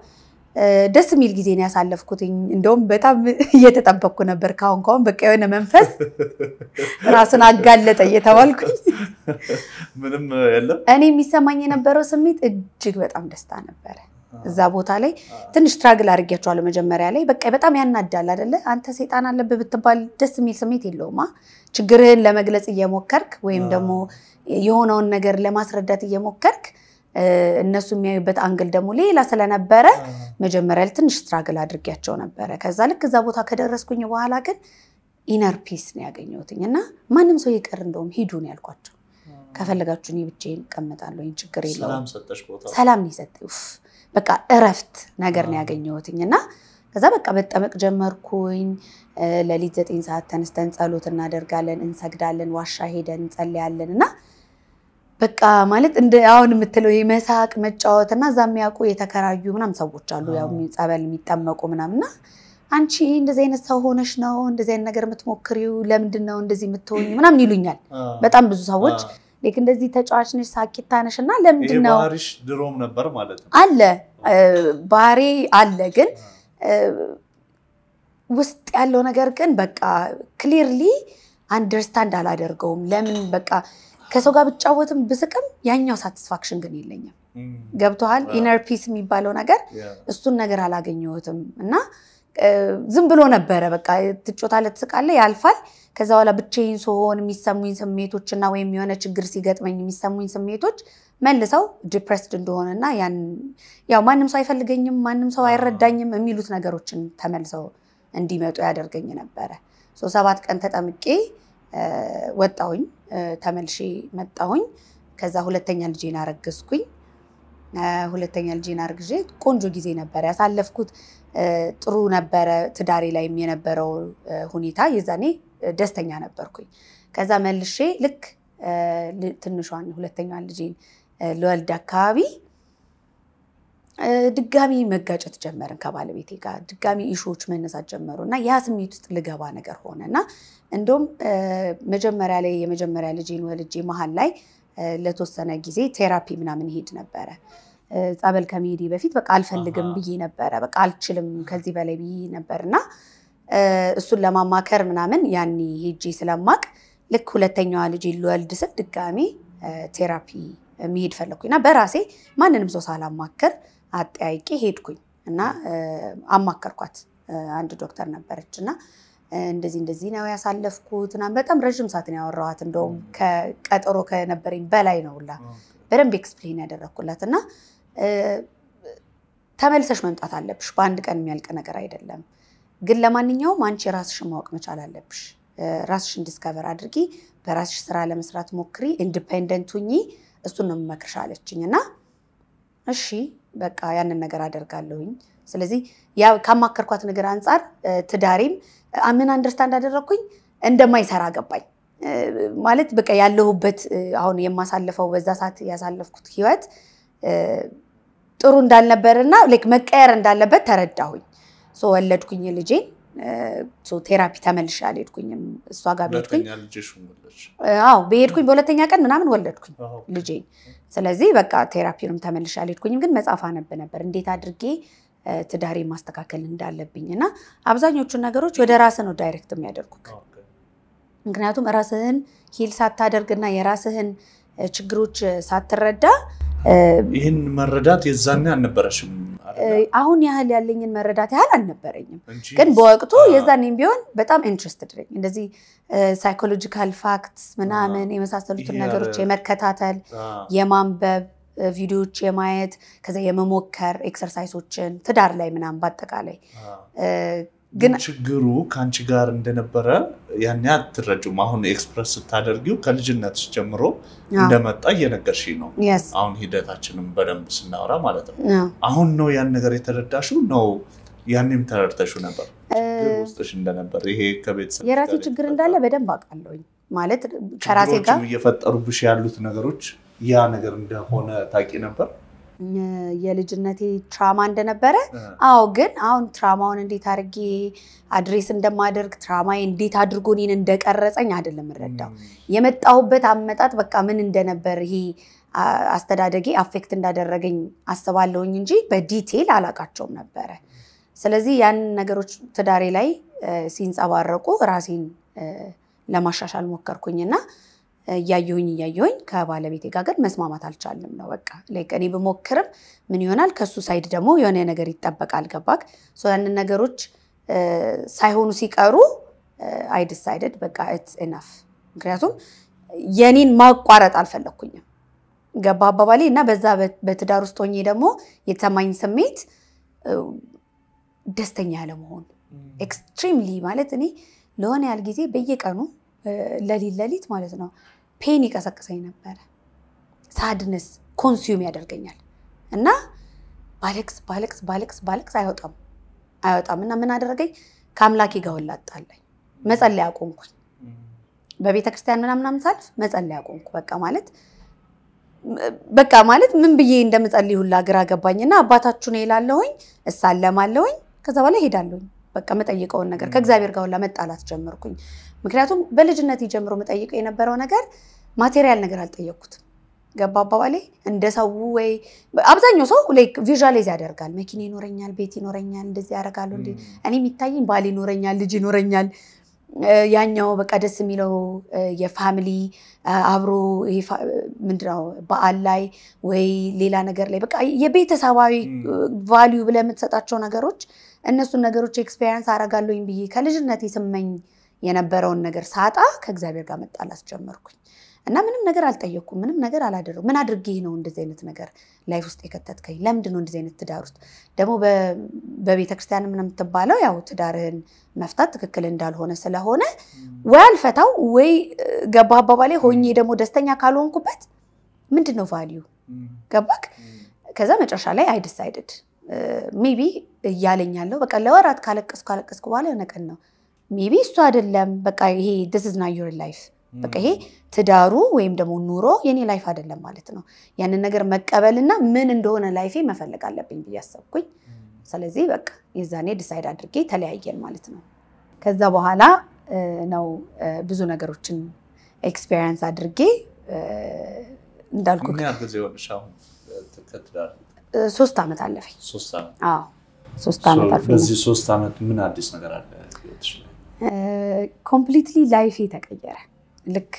ደስ የሚል ጊዜ ነው ያሳለፍኩትኝ። እንደውም በጣም እየተጠበቅኩ ነበር። ካሁን ካሁን በቃ የሆነ መንፈስ ራሱን አጋለጠ እየተባልኩኝ ምንም የለም። እኔ የሚሰማኝ የነበረው ስሜት እጅግ በጣም ደስታ ነበረ። እዛ ቦታ ላይ ትንሽ ትራግል አድርጌያቸዋለሁ መጀመሪያ ላይ። በቃ በጣም ያናዳል አይደለ? አንተ ሴጣን አለብህ ብትባል ደስ የሚል ስሜት የለውማ። ችግርህን ለመግለጽ እየሞከርክ ወይም ደግሞ የሆነውን ነገር ለማስረዳት እየሞከርክ እነሱ የሚያዩበት አንግል ደግሞ ሌላ ስለነበረ መጀመሪያ ላይ ትንሽ ስትራግል አድርጌያቸው ነበረ። ከዛ ልክ እዛ ቦታ ከደረስኩኝ በኋላ ግን ኢነር ፒስ ነው ያገኘሁትኝ እና ማንም ሰው ይቅር እንደውም ሂዱ ነው ያልኳቸው። ከፈለጋችሁ እኔ ብቻዬን እቀመጣለሁ፣ ችግር የለውም። ሰላም ነው የሰጠኝ። ኡፍ በቃ እረፍት ነገር ነው ያገኘሁትኝ እና ከዛ በቃ መጠመቅ ጀመርኩኝ። ሌሊት ዘጠኝ ሰዓት ተነስተን ጸሎት እናደርጋለን፣ እንሰግዳለን፣ ዋሻ ሄደን እንጸልያለን እና በቃ ማለት እንደ አሁን የምትለው የመሳቅ መጫወት እና እዛ የሚያውቁ የተከራዩ ምናምን ሰዎች አሉ፣ ያው ጸበል የሚጠመቁ ምናምንና አንቺ እንደዚህ አይነት ሰው ሆነሽ ነው እንደዚህ አይነት ነገር የምትሞክሪው? ለምንድን ነው እንደዚህ የምትሆኝ? ምናምን ይሉኛል በጣም ብዙ ሰዎች። ልክ እንደዚህ ተጫዋች ነሽ፣ ሳቂታ ነሽ እና ለምንድን ነው ባህሪሽ ድሮም ነበር ማለት ነው? አለ ባህሪ አለ፣ ግን ውስጥ ያለው ነገር ግን በቃ ክሊርሊ አንደርስታንድ አላደርገውም። ለምን በቃ ከሰው ጋር ብጫወትም ብስቅም ያኛው ሳቲስፋክሽን ግን የለኝም። ገብቶሃል? ኢነር ፒስ የሚባለው ነገር እሱን ነገር አላገኘሁትም እና ዝም ብሎ ነበረ። በቃ ትጮታለህ፣ ትስቃለህ፣ ያልፋል። ከዛ በኋላ ብቻዬን ስሆን የሚሰሙኝ ስሜቶች እና ወይም የሆነ ችግር ሲገጥመኝ የሚሰሙኝ ስሜቶች መልሰው ዲፕሬስድ እንደሆነና ያው ማንም ሰው አይፈልገኝም፣ ማንም ሰው አይረዳኝም የሚሉት ነገሮችን ተመልሰው እንዲመጡ ያደርገኝ ነበረ። ሰባት ቀን ተጠምቄ ወጣሁኝ፣ ተመልሼ መጣሁኝ። ከዛ ሁለተኛ ልጄን አረገዝኩኝ። ሁለተኛ ልጄን አርግዤ ቆንጆ ጊዜ ነበር ያሳለፍኩት። ጥሩ ነበረ። ትዳሬ ላይም የነበረው ሁኔታ የዛኔ ደስተኛ ነበርኩኝ። ከዛ መልሼ ልክ ትንሿን ሁለተኛዋን ልጄን ልወልድ አካባቢ ድጋሚ መጋጨት ጀመርን ከባለቤቴ ጋር። ድጋሚ ኢሹዎች መነሳት ጀመሩ እና ያ ስሜት ውስጥ ልገባ ነገር ሆነ እና እንደውም መጀመሪያ ላይ የመጀመሪያ ልጄን ወልጄ መሀል ላይ ለተወሰነ ጊዜ ቴራፒ ምናምን ሄድ ነበረ። ጸበል ከመሄዴ በፊት በቃ አልፈልግም ብዬ ነበረ። በቃ አልችልም ከዚህ በላይ ብዬ ነበር እና እሱን ለማማከር ምናምን ያኔ ሄጄ ስለማቅ ልክ ሁለተኛዋ ልጄ ልወልድ ስል ድጋሜ ቴራፒ መሄድ ፈለግኩኝ እና በራሴ ማንንም ሰው ሳላማከር አጠያይቄ ሄድኩኝ እና አማከርኳት። አንድ ዶክተር ነበረች እና እንደዚህ እንደዚህ ነው ያሳለፍኩት እና በጣም ረዥም ሰዓት ነው ያወራኋት። እንደውም ከቀጠሮ ከነበረኝ በላይ ነው ሁላ በደንብ ኤክስፕሌን ያደረግኩላት እና ተመልሰሽ መምጣት አለብሽ። በአንድ ቀን የሚያልቅ ነገር አይደለም። ግን ለማንኛውም አንቺ ራስሽን ማወቅ መቻል አለብሽ። ራስሽን ዲስከቨር አድርጊ፣ በራስሽ ስራ ለመስራት ሞክሪ፣ ኢንዲፔንደንት ሁኚ። እሱን ነው የምመክርሽ አለችኝ እና እሺ በቃ ያንን ነገር አደርጋለሁኝ። ስለዚህ ካማከርኳት ነገር አንጻር ትዳሬም ምን አንደርስታንድ አደረግኩኝ እንደማይሰራ ገባኝ። ማለት በቃ ያለሁበት አሁን የማሳልፈው በዛ ሰዓት ያሳለፍኩት ህይወት ጥሩ እንዳልነበርና መቀየር እንዳለበት ተረዳሁኝ። ወለድኩኝ ልጄን። ቴራፒ ተመልሼ አልሄድኩኝም። እሷ ጋር በሄድኩኝ አዎ በሄድኩኝ በሁለተኛ ቀን ምናምን ወለድኩኝ ልጄን። ስለዚህ በቃ ቴራፒንም ተመልሼ አልሄድኩኝም። ግን መጽሐፍ አነብ ነበር እንዴት አድርጌ ትዳሬ ማስተካከል እንዳለብኝ እና አብዛኞቹን ነገሮች ወደ ራስህ ነው ዳይሬክት የሚያደርጉት። ምክንያቱም ራስህን ሂል ሳታደርግና የራስህን ችግሮች ሳትረዳ ይህን መረዳት የዛኔ አልነበረሽም። አሁን ያህል ያለኝን መረዳት ያህል አልነበረኝም። ግን በወቅቱ የዛኔም ቢሆን በጣም ኢንትረስትድ ነኝ። እንደዚህ ሳይኮሎጂካል ፋክትስ ምናምን የመሳሰሉትን ነገሮች የመከታተል የማንበብ ቪዲዮዎች የማየት ከዛ የመሞከር ኤክሰርሳይሶችን ትዳር ላይ ምናምን በአጠቃላይ ግን ችግሩ ከአንቺ ጋር እንደነበረ ያኔ አትረጁም። አሁን ኤክስፕረስ ስታደርጊው ከልጅነትሽ ጀምሮ እንደመጣ እየነገርሽ ነው። አሁን ሂደታችንም በደንብ ስናወራ ማለት ነው። አሁን ነው ያን ነገር የተረዳሽው ነው? ያኔም ተረድተሽው ነበር ችግር ውስጥሽ እንደነበር? ይሄ ከቤተሰብ የራሴ ችግር እንዳለ በደንብ አውቃለሁኝ። ማለት ከራሴ ጋር እየፈጠሩብሽ ያሉት ነገሮች ያ ነገር እንደሆነ ታውቂ ነበር? የልጅነቴ ትራማ እንደነበረ አዎ። ግን አሁን ትራማውን እንዴት አድርጌ አድሬስ እንደማደርግ ትራማዬ እንዴት አድርጎ እኔን እንደቀረጸኝ አይደለም የምረዳው። የመጣሁበት አመጣጥ በቃ ምን እንደነበር ይሄ አስተዳደጌ አፌክት እንዳደረገኝ አስባለሁኝ እንጂ በዲቴል አላቃቸውም ነበረ። ስለዚህ ያንን ነገሮች ትዳሬ ላይ ሲንጸባረቁ ራሴን ለማሻሻል ሞከርኩኝና እያየሁኝ እያየሁኝ ከባለቤቴ ጋር ግን መስማማት አልቻልንም ነው በቃ ላይክ እኔ ብሞክርም ምን ይሆናል ከሱ ሳይድ ደግሞ የሆነ ነገር ይጠበቃል ገባክ ያንን ነገሮች ሳይሆኑ ሲቀሩ አይ ዲሳይደድ በቃ ኢትስ ኢናፍ ምክንያቱም የኔን ማቋረጥ አልፈለግኩኝም ገባ አባባሌ እና በዛ በትዳር ውስጥ ሆኜ ደግሞ የተሰማኝ ስሜት ደስተኛ ያለመሆን ኤክስትሪምሊ ማለት እኔ ለሆነ ያህል ጊዜ በየቀኑ ለሊት ለሊት ማለት ነው ፔን ይቀሰቅሰኝ ነበረ። ሳድነስ ኮንሱም ያደርገኛል እና ባለቅስ ባለቅስ ባለቅስ ባለቅስ አይወጣም አይወጣም እና ምን አደረገኝ ከአምላኬ ጋር ሁላ አጣላኝ። መጸለይ አቆምኩኝ። በቤተ ክርስቲያን ምናምናምን ሳልፍ መጸለይ አቆምኩ። በቃ ማለት በቃ ማለት ምን ብዬ እንደምጸልይ ሁላ ግራ ገባኝና አባታችሁ ነው ይላለሁኝ፣ እሳለማለሁኝ፣ ከዛ በኋላ ሄዳለሁኝ። በቃ መጠይቀውን ነገር ከእግዚአብሔር ጋር ሁላ መጣላት ጀመርኩኝ። ምክንያቱም በልጅነት ጀምሮ መጠይቀው የነበረው ነገር ማቴሪያል ነገር አልጠየቅኩትም። ገባ አባባሌ እንደ ሰው ወይ አብዛኛው ሰው ላይክ ቪዥዋላይዝ ያደርጋል። መኪና ይኖረኛል፣ ቤት ይኖረኛል፣ እንደዚህ ያደርጋሉ። እንዲ እኔ የሚታየኝ ባል ይኖረኛል፣ ልጅ ይኖረኛል። ያኛው በቃ ደስ የሚለው የፋሚሊ አብሮ ምንድነው በዓል ላይ ወይ ሌላ ነገር ላይ በቃ የቤተሰባዊ ቫሊዩ ብለህ የምትሰጣቸው ነገሮች እነሱን ነገሮች ኤክስፔሪንስ አደርጋለሁኝ ብዬ ከልጅነት ስመኝ የነበረውን ነገር ሳጣ ከእግዚአብሔር ጋር መጣላት ጀመርኩኝ እና ምንም ነገር አልጠየቅኩም። ምንም ነገር አላደረኩም። ምን አድርጌ ነው እንደዚህ አይነት ነገር ላይፍ ውስጥ የከተትከኝ? ለምንድን ነው እንደዚህ አይነት ትዳር ውስጥ ደግሞ በቤተ ክርስቲያን ምን የምትባለው ያው ትዳርህን መፍታት ትክክል እንዳልሆነ ስለሆነ ወይ አልፈታው ወይ ገባ አባባሌ ሆኜ ደግሞ ደስተኛ ካልሆንኩበት ምንድን ነው ቫሊዩ ገባክ? ከዛ መጨረሻ ላይ አይ ዲሳይድድ ሜቢ እያለኝ ያለው በቃ ለወራት ካለቀስኩ ካለቀስኩ በኋላ የሆነ ቀን ነው ሜቢ እሱ አይደለም በቃ ይሄ ዲስ ኢዝ ናት ዩር ላይፍ በቃ ይሄ ትዳሩ ወይም ደግሞ ኑሮ የኔ ላይፍ አይደለም ማለት ነው። ያንን ነገር መቀበልና ምን እንደሆነ ላይፌ መፈለግ አለብኝ ብዬ አሰብኩኝ። ስለዚህ በቃ የዛኔ ዲሳይድ አድርጌ ተለያየን ማለት ነው። ከዛ በኋላ ነው ብዙ ነገሮችን ኤክስፔሪንስ አድርጌ እንዳልኩ ምን ያህል ጊዜ ሆነሽ አሁን ከትዳር? ሶስት ዓመት አለፈኝ። ሶስት ዓመት። አዎ ሶስት ዓመት አልፎኛል። በዚህ ሶስት ዓመት ምን አዲስ ነገር አለ ህይወትሽ ላይ? ኮምፕሊትሊ ላይፌ ተቀየረ። ልክ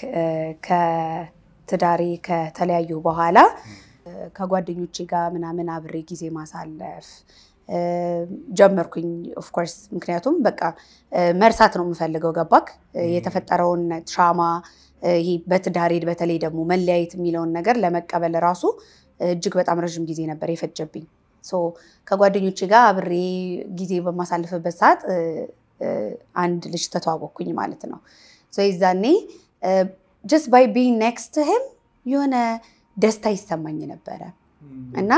ከትዳሬ ከተለያዩ በኋላ ከጓደኞቼ ጋር ምናምን አብሬ ጊዜ ማሳለፍ ጀመርኩኝ። ኦፍኮርስ ምክንያቱም በቃ መርሳት ነው የምፈልገው። ገባክ? የተፈጠረውን ትራማ ይሄ በትዳሬ በተለይ ደግሞ መለያየት የሚለውን ነገር ለመቀበል ራሱ እጅግ በጣም ረዥም ጊዜ ነበር የፈጀብኝ። ከጓደኞቼ ጋር አብሬ ጊዜ በማሳልፍበት ሰዓት አንድ ልጅ ተተዋወቅኩኝ ማለት ነው። ይዛኔ ጀስት ባይ ቢንግ ኔክስት ህም የሆነ ደስታ ይሰማኝ ነበረ እና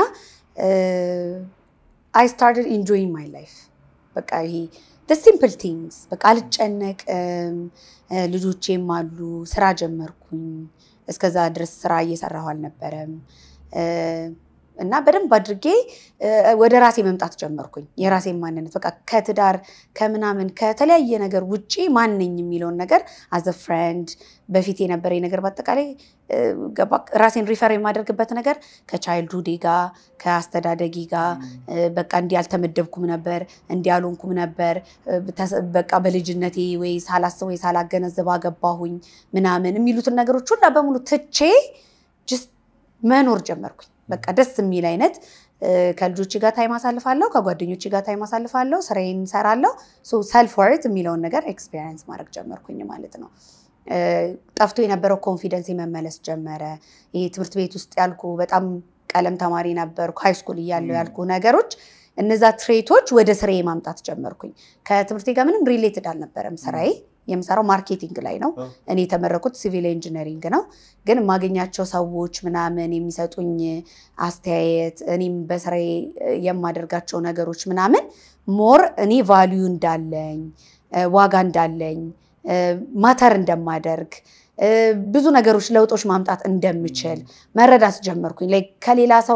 አይ ስታርትድ ኢንጆይንግ ማይ ላይፍ በቃ ይሄ ሲምፕል ቲንግስ በቃ አልጨነቅም። ልጆቼም አሉ። ስራ ጀመርኩኝ። እስከዛ ድረስ ስራ እየሰራሁ አልነበረም እና በደንብ አድርጌ ወደ ራሴ መምጣት ጀመርኩኝ። የራሴን ማንነት በቃ ከትዳር ከምናምን ከተለያየ ነገር ውጪ ማንኝ የሚለውን ነገር አዘ ፍሬንድ በፊት የነበረኝ ነገር በአጠቃላይ ራሴን ሪፈር የማደርግበት ነገር ከቻይልድሁዴ ጋር ከአስተዳደጊ ጋር በቃ እንዲህ አልተመደብኩም ነበር፣ እንዲህ አልሆንኩም ነበር። በቃ በልጅነቴ ወይ ሳላስብ ወይ ሳላገነዘብ አገባሁኝ ምናምን የሚሉትን ነገሮች ሁላ በሙሉ ትቼ ጅስት መኖር ጀመርኩኝ። በቃ ደስ የሚል አይነት ከልጆች ጋር ታይም አሳልፋለሁ፣ ከጓደኞች ጋር ታይም አሳልፋለሁ፣ ስራዬን እሰራለሁ። ሰልፍ ወርት የሚለውን ነገር ኤክስፔሪንስ ማድረግ ጀመርኩኝ ማለት ነው። ጠፍቶ የነበረው ኮንፊደንስ መመለስ ጀመረ። ይሄ ትምህርት ቤት ውስጥ ያልኩ በጣም ቀለም ተማሪ ነበርኩ፣ ሃይስኩል እያለሁ ያልኩ ነገሮች እነዛ ትሬቶች ወደ ስራዬ ማምጣት ጀመርኩኝ። ከትምህርቴ ጋር ምንም ሪሌትድ አልነበረም ስራዬ የምሰራው ማርኬቲንግ ላይ ነው። እኔ የተመረኩት ሲቪል ኢንጂነሪንግ ነው። ግን የማገኛቸው ሰዎች ምናምን የሚሰጡኝ አስተያየት፣ እኔም በስራዬ የማደርጋቸው ነገሮች ምናምን ሞር እኔ ቫሊዩ እንዳለኝ ዋጋ እንዳለኝ ማተር እንደማደርግ ብዙ ነገሮች ለውጦች ማምጣት እንደምችል መረዳት ጀመርኩኝ። ላይክ ከሌላ ሰው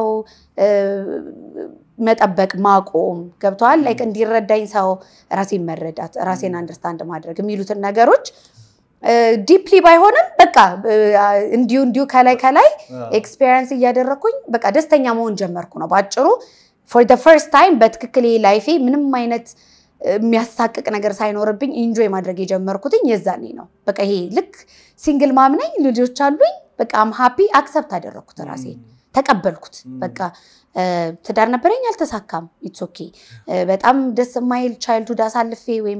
መጠበቅ ማቆም ገብተዋል። ላይክ እንዲረዳኝ ሰው ራሴን መረዳት ራሴን አንደርስታንድ ማድረግ የሚሉትን ነገሮች ዲፕሊ ባይሆንም በቃ እንዲሁ እንዲሁ ከላይ ከላይ ኤክስፔሪንስ እያደረግኩኝ በቃ ደስተኛ መሆን ጀመርኩ ነው በአጭሩ። ፎር ደ ፈርስት ታይም በትክክል ላይፌ ምንም አይነት የሚያሳቅቅ ነገር ሳይኖርብኝ ኢንጆይ ማድረግ የጀመርኩትኝ የዛኔ ነው። በቃ ይሄ ልክ ሲንግል ማም ነኝ፣ ልጆች አሉኝ። በቃ አም ሃፒ አክሰፕት አደረግኩት፣ ራሴን ተቀበልኩት። በቃ ትዳር ነበረኝ፣ አልተሳካም። ኢትስ ኦኬ። በጣም ደስ የማይል ቻይልድሁድ አሳልፌ ወይም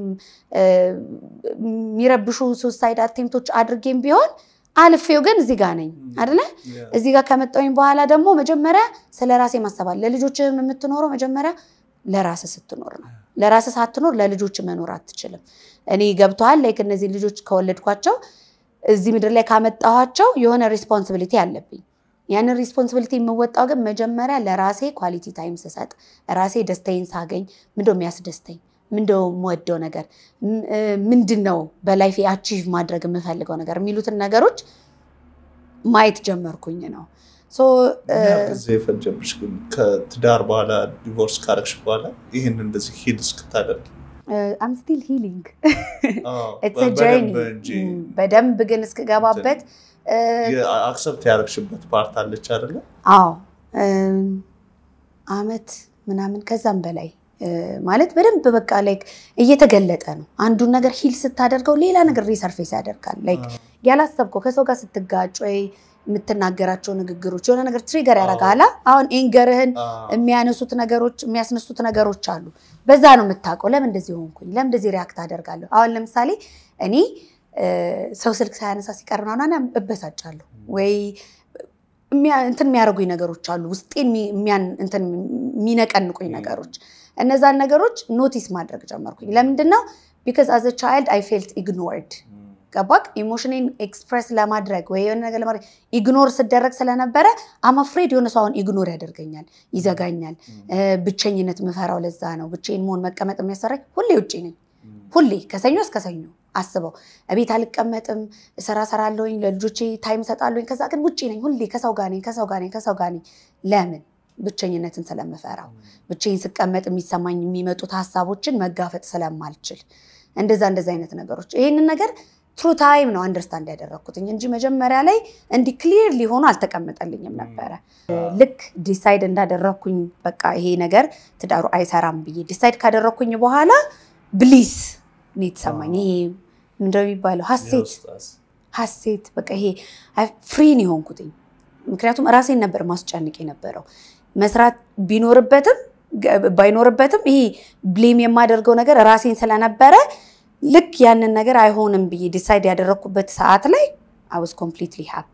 የሚረብሹ ሱሳይድ አቴምቶች አድርጌም ቢሆን አልፌው ግን እዚህ ጋር ነኝ አደለ? እዚህ ጋር ከመጣሁኝ በኋላ ደግሞ መጀመሪያ ስለ ራሴ ማሰባል። ለልጆችም የምትኖረው መጀመሪያ ለራስ ስትኖር ነው። ለራስ ሳትኖር ለልጆች መኖር አትችልም። እኔ ገብተዋል ላይክ እነዚህ ልጆች ከወለድኳቸው እዚህ ምድር ላይ ካመጣኋቸው የሆነ ሪስፖንሲቢሊቲ አለብኝ። ያንን ሪስፖንሲቢሊቲ የምወጣው ግን መጀመሪያ ለራሴ ኳሊቲ ታይም ስሰጥ፣ ራሴ ደስታዬን ሳገኝ፣ ምንድነው የሚያስደስተኝ፣ ምንድነው የምወደው ነገር፣ ምንድን ነው በላይፌ አቺቭ ማድረግ የምፈልገው ነገር የሚሉትን ነገሮች ማየት ጀመርኩኝ ነው። ጊዜ የፈጀብሽ ግን ከትዳር በኋላ ዲቮርስ ካረግሽ በኋላ ይህን እንደዚህ ሂል እስክታደርግ አም ስቲል ሂሊንግ ጀርኒ በደንብ ግን እስክገባበት አክሰፕት ያደረግሽበት ፓርት አለች አይደለ? አዎ አመት ምናምን ከዛም በላይ ማለት በደንብ በቃ ላይክ እየተገለጠ ነው። አንዱን ነገር ሂል ስታደርገው ሌላ ነገር ሪሰርፌስ ያደርጋል። ላይክ ያላሰብከው ከሰው ጋር ስትጋጭ ወይ የምትናገራቸው ንግግሮች የሆነ ነገር ትሪገር ያደርጋላ። አሁን ኤንገርህን የሚያነሱት ነገሮች የሚያስነሱት ነገሮች አሉ። በዛ ነው የምታውቀው። ለምን እንደዚህ ሆንኩኝ፣ ለምን እንደዚህ ሪያክት አደርጋለሁ። አሁን ለምሳሌ እኔ ሰው ስልክ ሳያነሳ ሲቀር ምናምን እበሳጫለሁ ወይ እንትን የሚያደርጉኝ ነገሮች አሉ፣ ውስጤን የሚነቀንቁኝ ነገሮች። እነዛን ነገሮች ኖቲስ ማድረግ ጀመርኩኝ። ለምንድን ነው ቢካዝ አዘ ቻይልድ አይ ፌልት ኢግኖርድ ገባክ? ኢሞሽኔን ኤክስፕሬስ ለማድረግ ወይ የሆነ ነገር ለማድረግ ኢግኖር ስደረግ ስለነበረ አማፍሬድ የሆነ ሰው አሁን ኢግኖር ያደርገኛል፣ ይዘጋኛል። ብቸኝነት ምፈራው ለዛ ነው። ብቻዬን መሆን መቀመጥ የሚያሰራኝ ሁሌ ውጭ ነኝ። ሁሌ ከሰኞ እስከ ሰኞ አስበው እቤት አልቀመጥም፣ እሰራ ሰራለሁኝ፣ ለልጆቼ ታይም እሰጣለሁኝ። ከዛ ግን ውጭ ነኝ፣ ሁሌ ከሰው ጋር ነኝ፣ ከሰው ጋር ነኝ፣ ከሰው ጋር ነኝ። ለምን? ብቸኝነትን ስለምፈራው፣ ብቻዬን ስቀመጥ የሚሰማኝ የሚመጡት ሀሳቦችን መጋፈጥ ስለማልችል፣ እንደዛ እንደዛ አይነት ነገሮች ይህንን ነገር ትሩ ታይም ነው አንደርስታንድ ያደረግኩትኝ እንጂ መጀመሪያ ላይ እንዲህ ክሊር ሊሆኑ አልተቀመጠልኝም ነበረ። ልክ ዲሳይድ እንዳደረግኩኝ በቃ ይሄ ነገር ትዳሩ አይሰራም ብዬ ዲሳይድ ካደረግኩኝ በኋላ ብሊስ ነው የተሰማኝ። ይሄ ምንድነው የሚባለው? ሀሴት ሀሴት በቃ ይሄ ፍሪን የሆንኩትኝ። ምክንያቱም ራሴን ነበር ማስጨንቅ የነበረው መስራት ቢኖርበትም ባይኖርበትም ይሄ ብሌም የማደርገው ነገር ራሴን ስለነበረ ልክ ያንን ነገር አይሆንም ብዬ ዲሳይድ ያደረግኩበት ሰዓት ላይ አይ ዋዝ ኮምፕሊትሊ ሃፒ።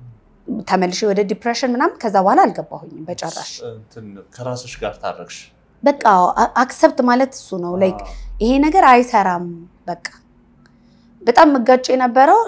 ተመልሼ ወደ ዲፕሬሽን ምናምን ከዛ በኋላ አልገባሁኝም በጨራሽ። ከራስሽ ጋር ታረቅሽ። በቃ አክሰፕት ማለት እሱ ነው። ላይክ ይሄ ነገር አይሰራም። በቃ በጣም መጋጭ የነበረው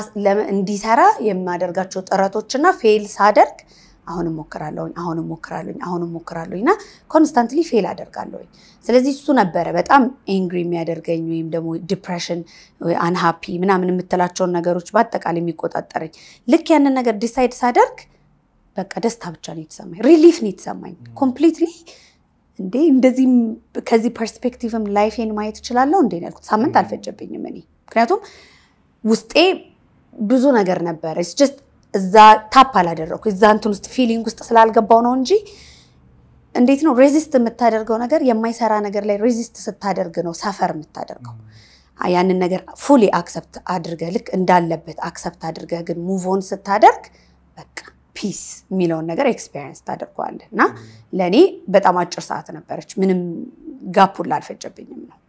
እንዲሰራ የማደርጋቸው ጥረቶችና ፌል ሳደርግ አሁንም ሞክራለሁኝ አሁንም ሞክራለሁኝ አሁንም ሞክራለሁኝ እና ኮንስታንትሊ ፌል አደርጋለሁኝ። ስለዚህ እሱ ነበረ በጣም ኤንግሪ የሚያደርገኝ ወይም ደግሞ ዲፕሬሽን፣ አንሃፒ ምናምን የምትላቸውን ነገሮች በአጠቃላይ የሚቆጣጠረኝ። ልክ ያንን ነገር ዲሳይድ ሳደርግ በቃ ደስታ ብቻ ነው የተሰማኝ፣ ሪሊፍ ነው የተሰማኝ ኮምፕሊትሊ። እንዴ እንደዚህም ከዚህ ፐርስፔክቲቭም ላይፌን ማየት እችላለሁ እንዴ ያልኩት ሳምንት አልፈጀብኝም እኔ ምክንያቱም ውስጤ ብዙ ነገር ነበረ ጀስት እዛ ታፕ አላደረኩ እዛ እንትን ውስጥ ፊሊንግ ውስጥ ስላልገባው ነው እንጂ እንዴት ነው ሬዚስት የምታደርገው ነገር የማይሰራ ነገር ላይ ሬዚስት ስታደርግ ነው ሰፈር የምታደርገው። ያንን ነገር ፉሊ አክሰፕት አድርገህ ልክ እንዳለበት አክሰፕት አድርገህ ግን ሙቭ ኦን ስታደርግ በቃ ፒስ የሚለውን ነገር ኤክስፔሪንስ ታደርገዋለህ። እና ለእኔ በጣም አጭር ሰዓት ነበረች። ምንም ጋፑላ አልፈጀብኝም ነው